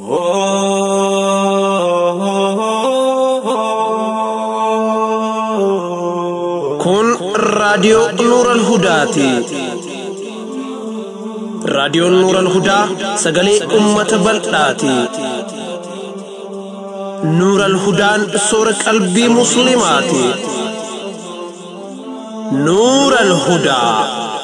Kun raadiyoo Nuuran Hudaati. Raadiyoon Nuuran Hudaa sagalee uummata bal'aati. Nuuran Hudaan soora qalbii Musliimaati. Nuuran Hudaa.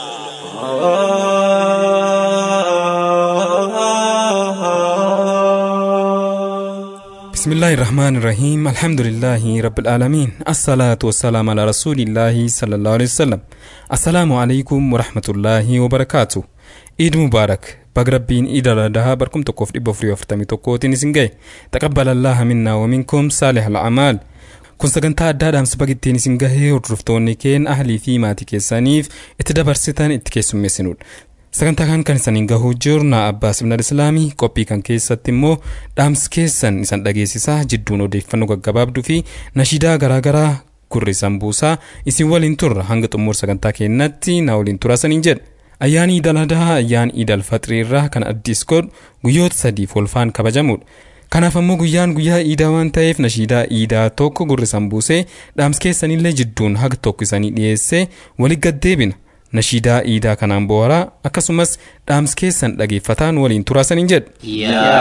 بسم الله الرحمن الرحيم الحمد لله رب العالمين الصلاة والسلام على رسول الله صلى الله عليه وسلم السلام عليكم ورحمة الله وبركاته عيد مبارك بقربين عيد الأضحى بركم تكوف دي بفري وفتمي تكوتين سنجي تقبل الله منا ومنكم صالح الأعمال kun sagantaa addaadhaan saba ittiin isin gahee hordoftoonni keen ahlii fi maatii keessaniif itti dabarsitan itti keessummeessinudha. sagantaa kan kan isaniin gahuu jirna abbaa sibnal islaamii qophii kan keessatti immoo dhaamsi keessan isan dhageessisaa jidduun odeeffannoo gaggabaabduu fi nashiidaa garaagaraa gurri isan buusaa isin waliin turra hanga xumur sagantaa keenyatti na waliin turaa saniin jedha. ayyaani iidal adhaa ayyaan iidal faxirii irraa kan addis godhu guyyoota sadiif olfaan kabajamudha. kanaaf ammoo guyyaan guyyaa iidaa waan ta'eef nashiidaa iidaa tokko gurri isan buusee dhaamsi keessanillee jidduun haga tokko isanii dhiyeessee walitti gaddeebina. nashiidaa iidaa kanaan booharaa akkasumas dhaamsi keessan dhageeffataan waliin turaasaniin jedha. يا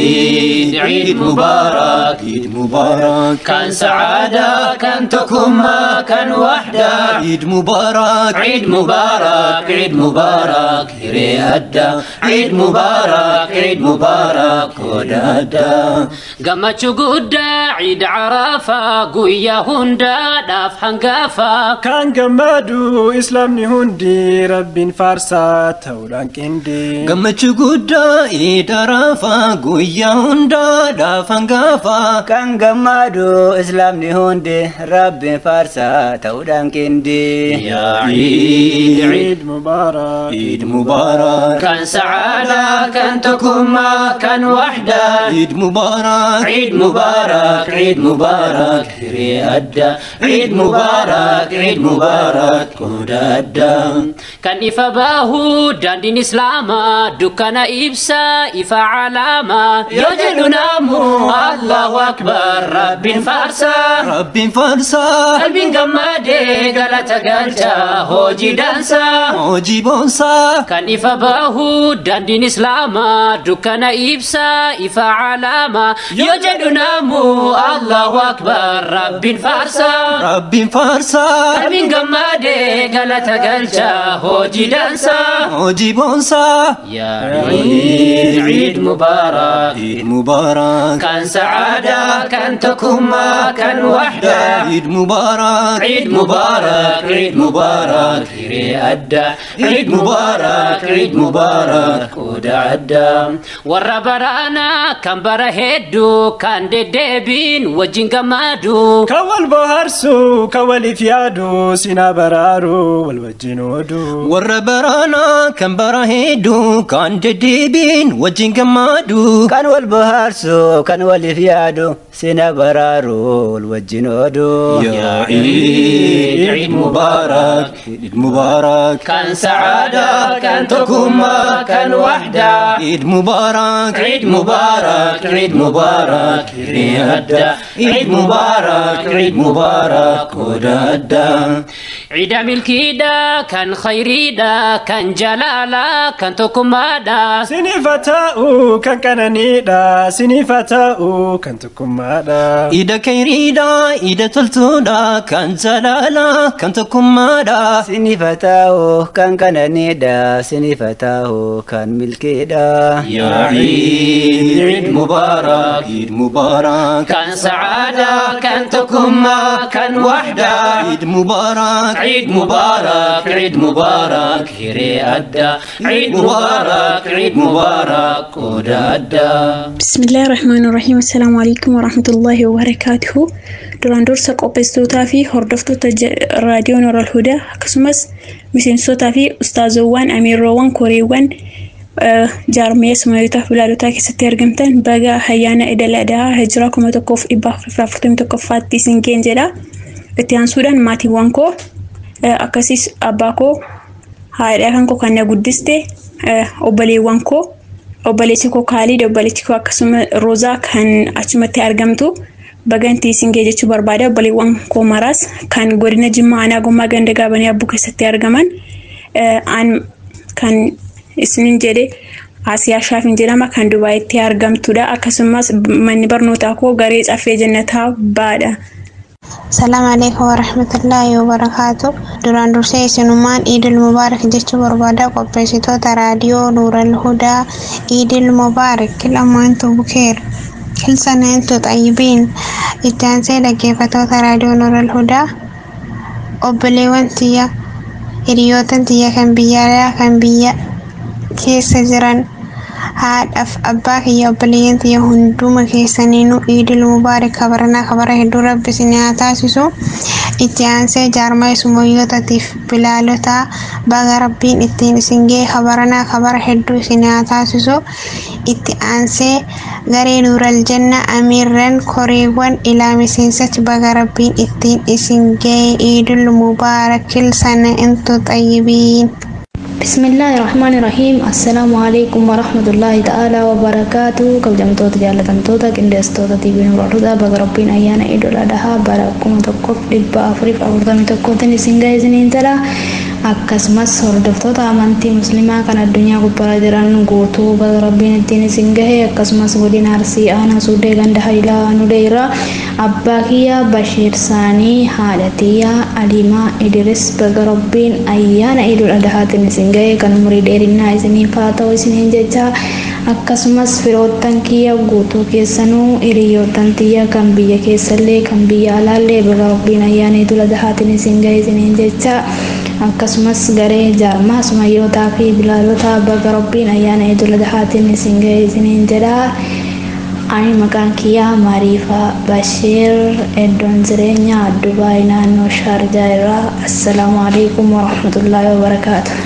عيد عيد مبارك عيد مبارك كان سعادة كان تكما كان وحدة عيد مبارك عيد مبارك عيد مبارك هري أدى عيد مبارك عيد مبارك هدى أدى قمت قد عيد عرفة قويا هندا داف حنقافة Kan gammadu islaamni hundi rabbiin faarsaa ta'uudhaan qindee. gammachuu guddaa iida raafaa guyyaa hundaadhaaf hangaafaa kan gammadu islaamni hundi rabbiin faarsaa ta'uudhaan qindee. yaa ciid ciid Eid Mubaarak. عيد مبارك كان سعادة كان تكما كان وحدة عيد مبارك عيد مبارك عيد مبارك هري أدى عيد مبارك عيد مبارك كود أدى كان إفا باهو داندين إسلاما دكان إبسا إفا علامة يوجد نامو الله أكبر رب فارسا رب فارسا قلب قمادي قالت قالتا هوجي دانسا هوجي بونسا كان إفا باهو داندين إسلاما دكان إبسا إفا علامة يوجد نامو الله أكبر رب فارسا رب فارسا قلب قمادي قالت قالتا هوجي دانسا هوجي بونسا يا عيد عيد مبارك عيد مبارك كان سعادة كان تكما كان وحدة عيد مبارك عيد مبارك عيد مبارك هيري أدى عيد مبارك عيد مبارك ودا أدى وربرانا كان برهدو كان ديبين وجين قمادو Kan wal bohaarsu kan waliif yaadu sinaa baraaru wal wajjin ooduu. warra baraanaa kan bara hedduu kan deddeebiin wajjin gammaadu kan wal bohaarsu kan waliif yaadu sina baraaru wal wajjin ooduu. يا عيد عيد مبارك عيد مبارك كان سعادة كان تكما كان وحدة عيد مبارك عيد مبارك عيد مبارك هدى عيد مبارك عيد مبارك ودى عيد ملكيدا كان خيريدا كان جلالا كان تكمادا Sinifa ta'uu kan qananiidha sinifa ta'uu kan tokkummaadha. Ida kayriidha, ida toltuudha, kan jalaala, kan tokkummaadha. Sinifa ta'uu kan qananiidha sinifa ta'uu kan milkiidha. يا عيد عيد مبارك عيد مبارك كان سعادة كان تكما كان وحدة عيد مبارك عيد مبارك عيد مبارك هيري أدى عيد مبارك عيد مبارك ودا أدى بسم الله الرحمن الرحيم السلام عليكم ورحمة الله وبركاته duraan dursa qopheessitootaa fi hordoftoota je- raadiyoo Nooral Hudaa akkasumas miseensotaa fi ustaazowwan amiirroowwan koreewwan eh, jaarmiyaa sumayyotaa fi bilaadotaa keessatti argamtan baga ayyaana idil adhaa hijiraa kuma tokkoof dhibba afurii fi afurtamii tokkoffaatti isin ga'e jedha itti aansuudhaan maatiiwwan koo eh, akkasumas abbaa koo haadha kan koo kan na guddiste eh, obboleewwan koo obboleessi koo Kaalid obboleettii koo akkasuma Roozaa kan achumatti argamtu bagantii singee jechuu barbaada obboleewwan koo maraas kan godina Jimmaa aanaa gommaa ganda gaabanii abbuu keessatti argaman kan isinin jedhe Asiyaa Shaafin jedhama kan Dubaayitti argamtudha akkasumas manni barnootaa koo garee caffee jannataa baadha. Salaam alaikum warahmatullaahi wabarakaatu. Duraan dursee isinumaan Iidil Mubaarak jechuu barbaada qopheessitoota raadiyoo Nuural Hudaa Iidil Mubaarak kilamaantu bukeer. Kilsaneentu xayyibiin itti aansee dhaggeeffatoota raadiyoo Nuural Hudaa obboleewwan tiyya hiriyootan tiyya kan biyya kan biyya keessa jiran haadhaaf abbaa kiyya obboleeyyan tiyya hunduma keessaniinuu iidil mubaarak kabaranaa kabara hedduu rabbi isin haa taasisu itti aansee jaarmaa isumoyyootaatiif bilaalotaa baga rabbiin ittiin isin ga'e kabaranaa kabara hedduu isin haa taasisu itti aansee garee nuural janna amiirran koreewwan ilaa miseensatti baga rabbiin ittiin isin ga'e iidil mubaarakil sana intu xayyibiin. بسم الله الرحمن الرحيم السلام عليكم ورحمة الله تعالى وبركاته كبجمتوتا جالتمتوتا كندستوتا تيبي نور الهدى بغ ربين أيانا إدو الأدها باركم تقف لبا أفريف أفرطمي تقوتني سنغاي سنين تلا akkasumas hordoftoota amantii musliimaa kan addunyaa gubbaarra jiran guutuu baga rabbiin ittiin isin gahe akkasumas godina arsii aanaa suudee ganda hailaa nudeera abbaa kiyya bashiir saanii haadha tiyyaa alimaa idiris baga rabbiin ayyaana idul adahaatiin isin gahe kan umurii dheerinaa isiniif haa ta'u isiniin jecha akkasumas firoottan kiyya guutuu keessanuu hiriyoottan tiyya kan biyya keessallee kan biyya alaallee baga rabbiin ayyaana idul adahaatiin isin gahe isiniin jecha akkasumas garee jaarmaa sumayyootaa fi bilaalota baga rabbiin ayyaana idul adhaatiin isin ga'e isiniin jedha ani maqaan kiyyaa maariifaa bashiir iddoon jireenyaa dubaay naannoo shaarjaa irraa assalaamu alaikum warahmatullaahi wabarakaatu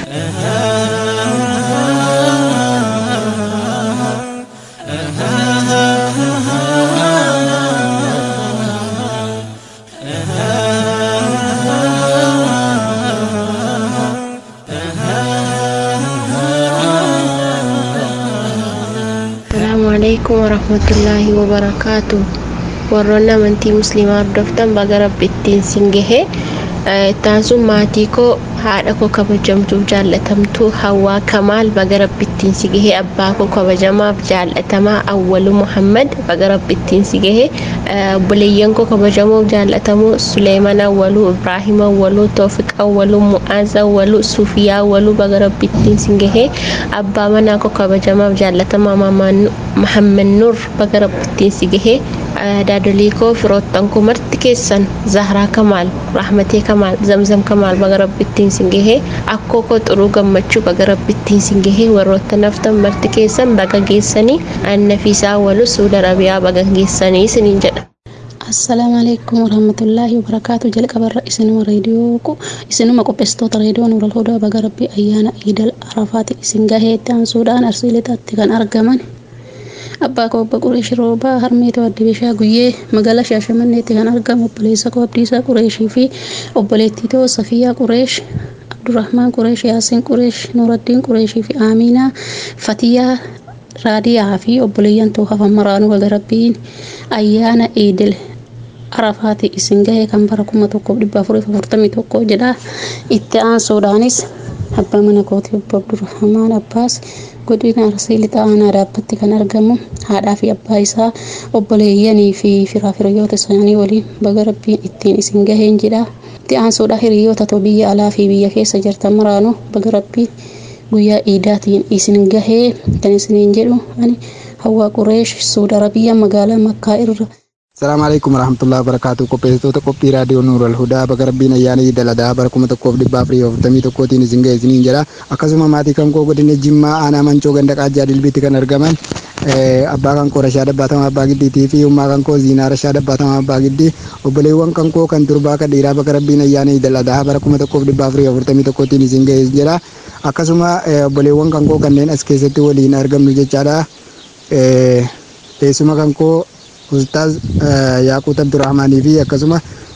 alaikum warahmatullaahi wabarakaatu warroonni amantii musliimaa hordoftan baga rabbi ittiin sin gahe ittaan sun maatii koo haadha koo kabajamtuuf jaallatamtuu hawaa kamaal baga rabbi ittiin si gahe abbaa koo kabajamaaf jaallatamaa awwalu muhammad baga rabbi ittiin si gahe obboleeyyan koo kabajamoof jaallatamoo suleeman awwaluu ibraahim awwaluu toofiq awwaluu mu'aaz awwaluu suufiyaa awwaluu baga rabbi ittiin si gahe abbaa manaa koo kabajamaaf jaallatamaa mahammed nuur baga rabbi ittiin si gahe daadolii koo firoottan koo marti keessan zahraa kamaal rahmatee kamaal zamzam kamaal baga rabbi ittiin sin gahe akkoo koo xuruu gammachuu baga rabbi ittiin sin gahe warroota naftan marti keessan baga geessanii annafiisaa walu suuda arabiyaa baga geessanii isiniin jedha. assalaamu alaikum warahmatullaahi wabarakaatu jalqabarra isinuma reediyoo isinuma qopheessitoota reediyoo nuural hudaa baga rabbii ayyaana iidal arafaati isin gaheetti ansuudhaan arsiilitaatti kan argaman abbaa koo obbo Qureesh Roobaa Harmeetoo Addibishaa Guyyee magaalaa Shaashamanneetti kan argamu obboleessa koo Abdiisaa Qureeshii fi obboleettii too Safiyaa Qureesh Abdurrahmaan Qureesh Yaasiin Qureesh Nuuraddiin Qureeshii fi Aamiinaa Fatiyaa Raadiyaa fi obboleeyyan too hafan maraanuu baga rabbiin ayyaana Iidil Arafaati isin gahee kan bara kuma tokkoof dhibba afurii fi afurtamii tokko jedha itti aansuudhaanis abbaa mana kootii obbo Abdurrahmaan Abbaas godina arsii lixa aanaa dhaabbatti kan argamu haadhaa fi abbaa isaa obboleeyyanii fi firaa firiyoota isaanii waliin baga rabbiin ittiin isin gaheen jedha itti aansuudha hiriyoota too biyya alaa fi biyya keessa jirtan maraanuu baga rabbiin guyyaa iidaatiin isin gahee kan isiniin jedhu ani hawaa qureesh suud arabiyaa magaalaa makkaa irra Salaamu alaikum warahmatullahi wabarakatuh. Qopheessitoota qophii raadiyoo Nuural Hudaa baga rabbiin ayyaana Iidal Adhaa bara kuma tokkoof dhibba afurii afurtamii tokkootiin isin ga'e isiniin jedha. Akkasuma maatii kan koo godina Jimmaa aanaa Mancoo ganda Qaajjaa Dilbiitti kan argaman abbaa kan koo Rashaa Dabbaatamaa Abbaa Giddiitii fi ummaa kan koo Ziinaa Rashaa Dabbaatamaa Abbaa Giddii obboleewwan kan koo kan durbaa kan dhiiraa baga rabbiin ayyaana Iidal Adhaa bara kuma tokkoof dhibba afurii afurtamii tokkootiin isin ga'e jedha. Akkasuma obboleewwan kan koo kanneen as keessatti waliin argamnu jechaadha. Teessuma kan koo Ustaaz Yaaqut Abdurrahmaanii fi akkasuma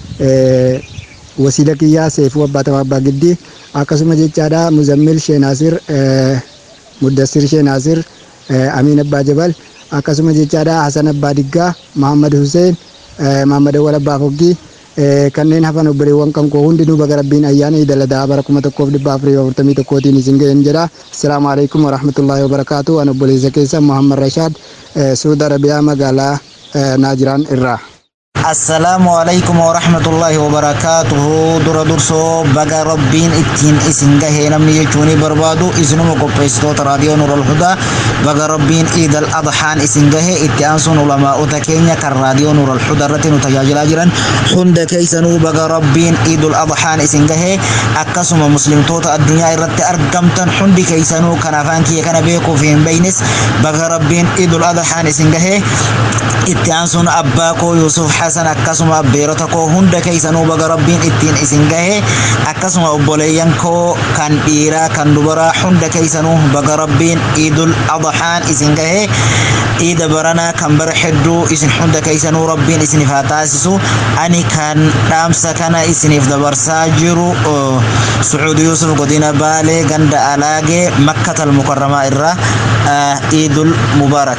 wasiila kiyyaa Seefuu Abbaatamaa Abbaa Giddii akkasuma jechaadha Muzammil Sheenaasir Muddassir Sheenaasir Amiin Abbaa Jabal akkasuma jechaadha Hasan Abbaa Diggaa Muhammad Hussein Muhammad Awwal Abbaa Foggii kanneen hafan obboleewwan kan koo hundinuu baga rabbiin ayyaana idaladaa bara kuma tokkoof dhibba afurii afurtamii tokkootiin isin ga'een jedha asalaamu alaikum warahmatullaahi wabarakaatu an obboleessa keessa muhammad rashaad suuda arabiyaa magaalaa naajiraan irraa السلام عليكم ورحمة الله وبركاته در درسو بقى ربين اتين اسن جهي نمني يجوني بربادو اسنو مقبستو راديو نور الهدى بقى ربين ايد الأضحان اسن جهي اتيانسون علماء تكينيا كالراديو نور الهدى رتين تجاجل اجرا حند كيسنو بقى ربين ايد الأضحان اسن جهي اكسم مسلم توتا الدنيا رت ارقمتن حند كيسنو كنافان كي كان بيكو فين بينس بقى ربين ايد الأضحان اسن جهي اتيانسون أباكو يوسف حسن san akkasuma beerota koo hunda keessanuu baga rabbiin ittiin isin gahe akkasuma obboleeyyan koo kan dhiiraa kan dubaraa hunda keessanuu baga rabbiin iidul adhaan isin gahe iida baranaa kan bara hedduu isin hunda keessanuu rabbiin isiniif haa taasisu ani kan dhaamsa kana isiniif dabarsaa jiru sucuud yuusuf godina baalee ganda alaagee makkatal mukarramaa irraa iidul mubaarak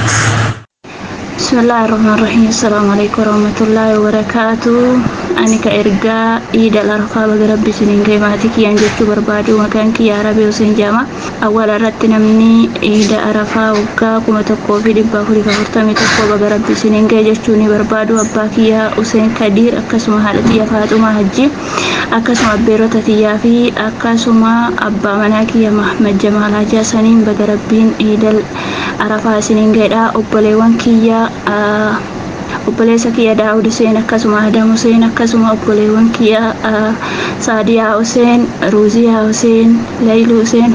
بسم الله الرحمن الرحيم السلام عليكم ورحمة الله وبركاته أنا كإرجاء إيد الأرقى بقرب سنين كيماتك ينجت بربادو مكانك يا ربي وسين جامع أول رتنا مني إيد أرقى وكا كما تقو في دبا فري فورتامي تقو بقرب سنين كيجتوني بربادو أباك يا وسين كدير أكسما حالتي يا فاطمة حجي أكسما بيروتتي يا في أكسما أبا مناكي يا محمد جمال حجا سنين بقربين إيد الأرقى سنين كيدا أبوليوان كيا obboleessa kiyya daawud huseen akkasuma adam huseen akkasuma obboleewwan kiyya saadiyaa huseen ruuziyaa huseen laylu huseen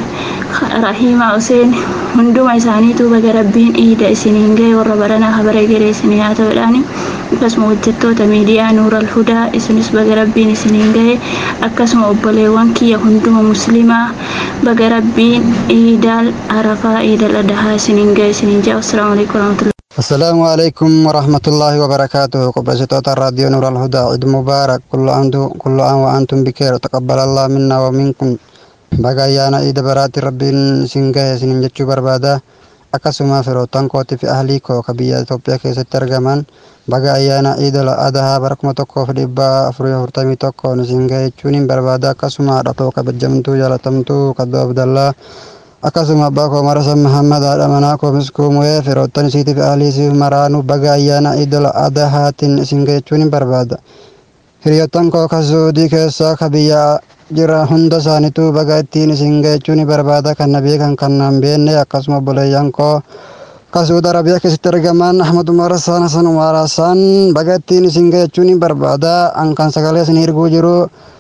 rahimaa huseen hunduma isaaniitu baga rabbiin iida isiniin ga'e warra baranaa habara geree isinii haa ta'uudhaan akkasuma hojjettoota miidiyaa nuural hudaa isinis baga rabbiin isiniin ga'e akkasuma obboleewwan kiyya hunduma muslimaa baga rabbiin iidal arafaa iidal adahaa isiniin ga'e isiniin jaa assalaamu alaikum warahmatullahi السلام عليكم ورحمة الله وبركاته قبسة الراديو نور الهدى عيد مبارك كل عام كل عام وأنتم بخير تقبل الله منا ومنكم بقايانا عيد برات ربي سنجاه سنجتشو بربادا akkasuma firootan kooti fi ahlii koo ka biyya Itoophiyaa keessatti argaman baga ayyaana iidul adhaa bara kuma tokkoof dhibba afurii afurtamii tokkoon isin gahe jechuun hin barbaada akkasuma haadha koo kabajamtuu jaalatamtuu kaddoo abdallaa akkasuma abbaa koo marasan muhammad haadha manaa koo miskuumee firoottan isiitii fi ahlii isiif maraanu baga ayyaana iidul adhaatiin isin gahe jechuun hin barbaada hiriyoottan koo ka suudii keessaa ka biyya jira hunda isaaniitu baga ittiin isin gahechuun barbaada kan na beekan kan nan beenne akkasuma obboleeyyan koo ka suuda arabiyaa keessatti argaman ahmad umar hassan hasan umar hassan baga ittiin isin gahechuun barbaada an kan sagalee isin hirguu jiru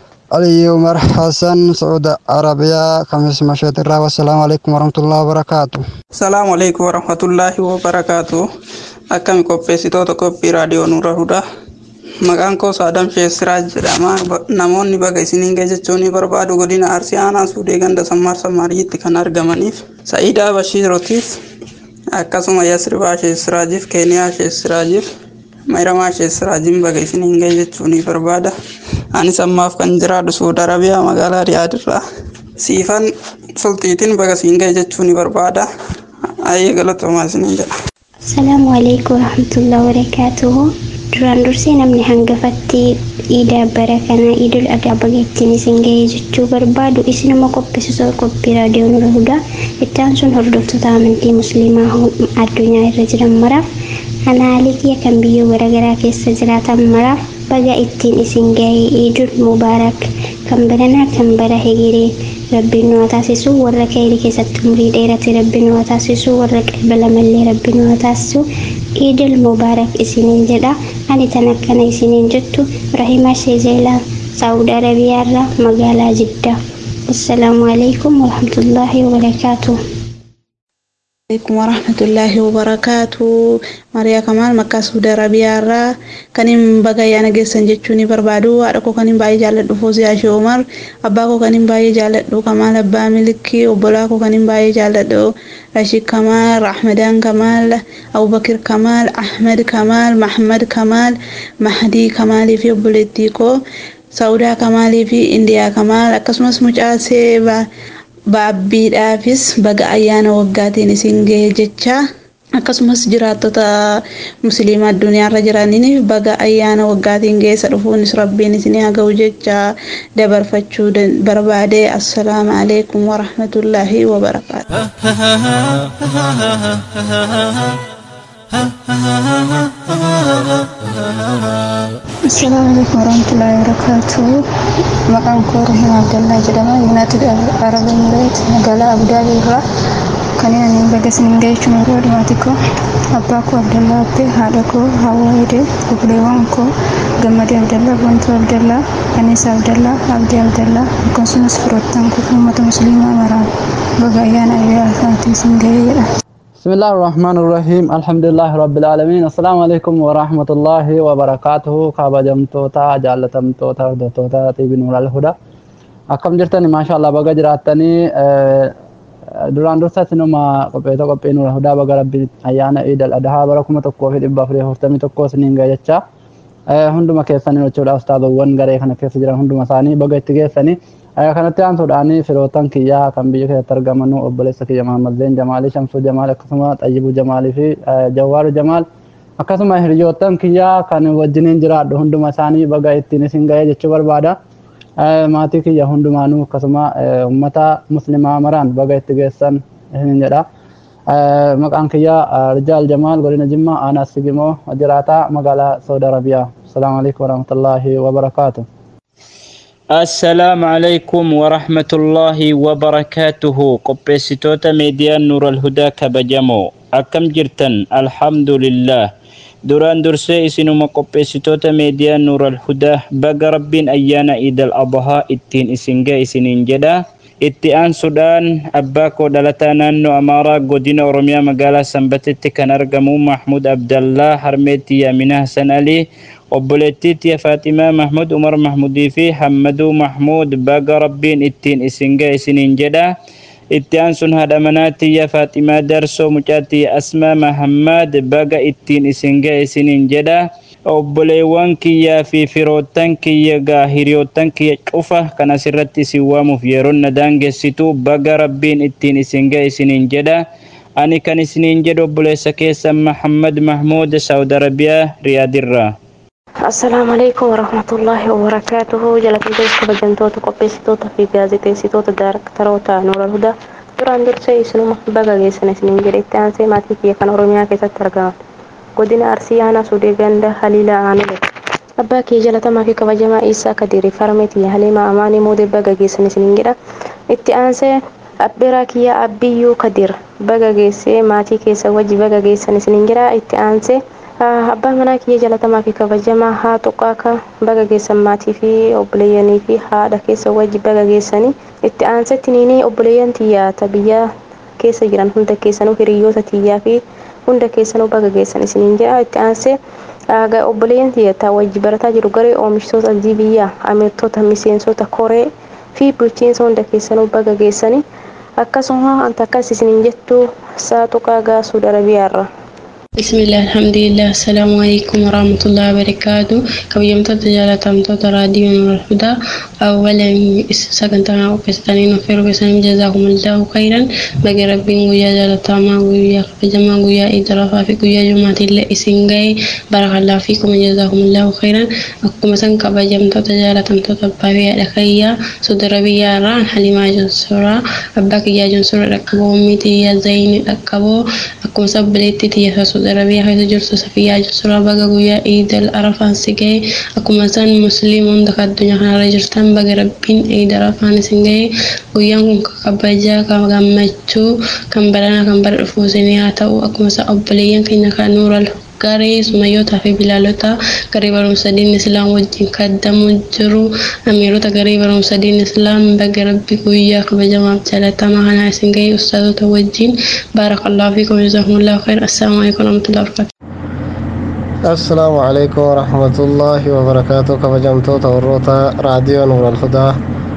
علي عمر حسن سعود عربية خمس مشهد الرا والسلام عليكم ورحمة الله وبركاته السلام عليكم ورحمة الله وبركاته أكم قبسيتو قبي راديو نور الهدى maqaan koo saadam sheessiraa jedhama namoonni baga isiniin ga'e jechuun barbaadu godina arsii aanaa suudee ganda sammaar sammaariitti kan argamaniif sa'iidaa bashiirotiif akkasuma yasribaa sheessiraajiif keeniyaa sheessiraajiif mayramaa sheessiraajiin baga isiniin ga'e jechuun barbaada anis ammaaf kan jiraadhu suuda arabiyaa magaalaa riyaadirraa siifan sulxiitiin baga isiin ga'e jechuun barbaada ayyee galatoomaa isiniin jedha. Asalaamu alaikum warahmatullahi wabarakatuhu. duraan dursee namni hangafatti iidaa bara kana iidul adhaa baga ittiin isin ga'ee jechuu barbaadu isinuma qophisiisoo qophii raadiyoo nura hudaa ittaan sun hordoftoota amantii musliimaa addunyaa irra jiran maraaf anaalii kiyya kan biyyoo garaagaraa keessa jiraatan maraaf baga ittiin isin ga'ee iidul mubaarak kan baranaa kan bara hegiree rabbiin nu haa taasisu warra kayrii keessatti umurii dheerate rabbiin nu haa taasisu warra qalbalamallee rabbiin nu haa taasisu iidul mubaarak isiniin jedha ani tan akkana isiniin jettu rahimaa sheezeelaa saawud arabiyaarraa magaalaa jiddaa assalaamu alaikum warahmatullaahi wabarakaatuh عليكم ورحمة الله وبركاته مريا كمال مكة سعودي عربية را كنيم بغا يانا جيسن جتشوني بربادو أركو كنيم باي جالت فوزي عشي عمر أباكو كنيم باي جالت كمال أبا ملكي وبلاكو كنيم باي جالت رشيد كمال رحمدان كمال أبو بكر كمال أحمد كمال محمد كمال مهدي كمالي في بوليتيكو سعودا كمالي في إنديا كمال أكسمس مجاسي baabbiidhaafis baga ayyaana waggaatiin isin gahe jecha akkasumas jiraattota musliimaa addunyaarra jiraniif baga ayyaana waggaatiin geessa dhufuunis rabbiin isin haa ga'u jecha dabarfachuu barbaade assalaamu alaikum warahmatullaahi wabarakaatu. Assalamu alaikum warahmatullahi wabarakatuh. Maqaan koo Rahim Abdallah jedhama. United Arab Emirates magaalaa Abu Dhabi irraa kan inni baga isiniin ga'eechuun yeroo dhimaati koo abbaa koo Abdallah Abbee haadha koo Hawwaa Hidee obboleewwan koo Gammadee Abdallah Bontuu Abdallah Kaniisa Abdallah Abdii Abdallah akkasumas firoottan koo uummata musliimaa maraan baga ayyaana ayyaafaatti isin ga'ee jedha. بسم الله الرحمن الرحيم الحمد لله رب العالمين السلام عليكم ورحمة الله وبركاته كابا جمتوتا جالتمتوتا دوتوتا تيبي نور الهدى أكم جرتني ما شاء الله بقى جراتني duraan dursa sinuma qopheeta qophii nuura hudaa baga rabbi ayyaana iid al adhaa bara kuma tokkoo fi dhibba afurii afurtamii tokkoo siniin gahe jecha hunduma keessanii jechuudha ustaazowwan garee kana keessa jiran hunduma isaanii baga itti geessanii kanatti aansuudhaan firootan kiyyaa kan biyya keessatti argaman obboleessa kiyya Mahammad Zeen Jamaalii Shamsuu Jamaal akkasuma Xayyibuu Jamaalii fi Jawaaru Jamaal akkasuma hiriyoottan kiyyaa kan wajjiniin jiraadhu hunduma isaanii baga ittiin isin ga'ee jechuu barbaada. Maatii kiyya hundumaanuu akkasuma uummata muslimaa maraan baga itti geessan isin jedha. Maqaan kiyya Rijaal Jamaal godina Jimmaa aanaa Sigimoo jiraataa magaalaa Saudi Arabiyaa. Asalaamu alaikum warahmatullaahi wabarakaatuh. السلام عليكم ورحمة الله وبركاته قبسيتوتا ميديا نور الهدى كبجمو أكم جرتن الحمد لله duraan dursee isinuma qopheessitoota miidiyaa nuural hudaa baga rabbiin ayyaana iidal adhaa ittiin isin ga'e isiniin jedha itti aansuudhaan abbaa koo dhalataa naannoo amaaraa godina oromiyaa magaalaa sanbatetti kan argamu mahmud abdallaa harmeetti yaaminaa hasan alii obboleettii tiya faatimaa mahmud umar mahmudii fi hammaduu mahmud baga rabbiin ittiin isin ga'e isiniin jedha itti aansun haadha manaa tiyya faaximaa darsoo mucaa tiyya asmaa mahammad baga ittiin isin ga'e isiniin jedha obboleewwan kiyyaa fi firoottan kiyya gaa hiriyoottan kiyya cufa kan asirratti isin waamuuf yeroon na daangessitu baga rabbiin ittiin isin ga'e isiniin jedha ani kan isiniin jedhu obboleessa keessa mahammad mahmuud saawud arabiyaa riyaadirraa Assalaamu alaikum warahmatullahi wabarakatuhu jalatamtoota kabajamtoota qopheessitoota fi gaazexeessitoota daaraktaroota nuural hudaa duraan dursee isinuma baga geessan isiniin jedhe itti aansee maatii kiyya kan oromiyaa keessatti argaman godina arsii aanaa sudee ganda haliila aanile abbaa kiyya jalatamaa fi kabajamaa isaa kadirii farmeetii haliima amaanii moodee baga geessan isiniin jedha itti aansee abbiraa kiyya abbiyyuu kadir baga geessee maatii keessa wajji baga geessan isiniin jedha itti aansee abbaan manaa kiyya jalatamaa fi kabajamaa haa tuqaaka baga geessan maatii fi obboleeyyanii fi haadha keessa wajji baga geessanii itti aansetti niinii obboleeyyan tiyyaata biyya keessa jiran hunda keessanuu hiriyoota tiyyaa fi hunda keessanuu baga geessan isiniin jedha itti aansee obboleeyyan tiyyaata wajji barataa jiru garee oomishtoota hojii biyyaa ameertota miseensota koree fi bulchiinsa hunda keessanuu baga geessanii akkasuma anta akkas isiniin jettu saa tuqaa gaasuu darabiyaarra. بسم الله الحمد لله السلام عليكم ورحمة الله وبركاته كبيرة جالتمتوت راديو نور الهدى أولا سكنتنا وكستانين وفيرو كسانين جزاكم الله خيرا بقى ربين ويا جالتاما ويا خفجما ويا إدرافا في ويا جمعة الله إسنغي بارك الله فيكم جزاكم الله خيرا أكما سن كبجمتوت جالتمتوت بابي لخيا سود ربيا ران حليما جنسورا أباك يا جنسورا ركبو أميتي يا زين ركبو أكما سبليتي يا سود Arabiyaa keessa jirtu Safiyaa Jirsuraa baga guyyaa Iidal Arafaan si ga'e akkuma isaan musliima hunda kan addunyaa kanarra jirtan baga rabbiin Iidal Arafaan isin ga'e guyyaan kun kan kabajaa kan gammachuu kan baranaa kan bara dhufuu isin haa ta'u akkuma isaan obboleeyyan keenya kan nuural garee sumayyootaa fi bilaalota garee barumsa diin islaam wajjin kaddamu jiru amiirota garee barumsa diin islaam baga rabbi guyyaa kabajamaaf jaalatamaa kanaa isin ga'e ustaazota wajjin baarakallahu fiikum jazakumullahu khair assalaamu alaikum warahmatullahi wabarakatuh assalaamu alaikum warahmatullaahi wabarakaatu kabajamtoota warroota raadiyoo nuural hudaa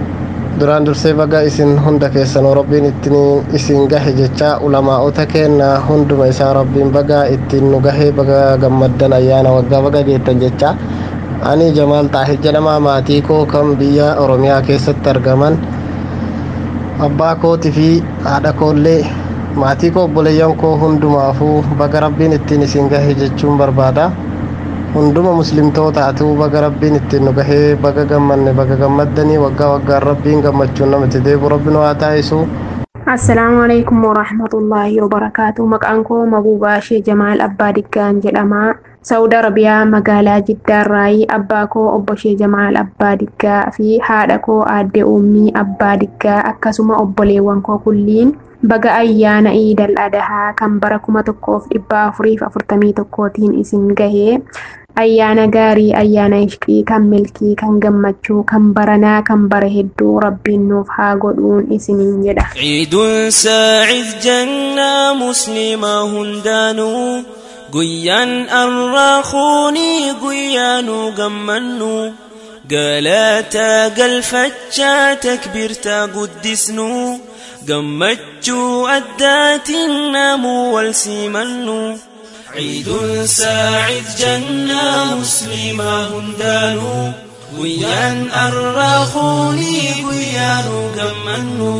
duraan dursee baga isin hunda keessan rabbiin ittiin isin gahe jecha ulamaa'ota keenna hunduma isaa rabbiin baga ittiin nu gahe baga gammaddan ayyaana waggaa baga geettan jecha ani jamaal xaahir jedhama maatii koo kan biyya oromiyaa keessatti argaman abbaa kootii fi haadha koollee maatii koo obboleeyyan koo hundumaafuu baga rabbiin ittiin isin gahe jechuun barbaada hunduma muslimtootaatu baga rabbiin ittiin nu gahee baga gammanne baga gammaddanii waggaa waggaan rabbiin gammachuun namatti deebu rabbi nu haa taasisu Assalaamu alaikum warahmatullaahi wabarakaatu. Maqaan koo Mabuubaashee Jamaal Abbaa Diggaan jedhama. Saudi Arabiyaa magaalaa Jiddaarraayi abbaa koo obbo Shee Jamaal Abbaa Diggaa fi haadha koo aadde Uummii Abbaa Diggaa akkasuma obboleewwan koo kulliin baga ayyaana Iidal Adahaa kan bara kuma tokkoof dhibba afuriif afurtamii tokkootiin isin gahee ayyaana gaarii ayyaana ishqii kan milkii kan gammachuu kan baranaa kan bara hedduu rabbiin nuuf haa godhuun isiniin jedha. عيد ساعد جنة مسلمة هندانو قيان الراخوني قيان قمنو قالاتا قلفتشا تكبيرتا قدسنو قمتشو أدات النامو والسيمنو عيد ساعد جنة مسلمة هندانو guyyaan arraaquunii guyyaanuu gammannuu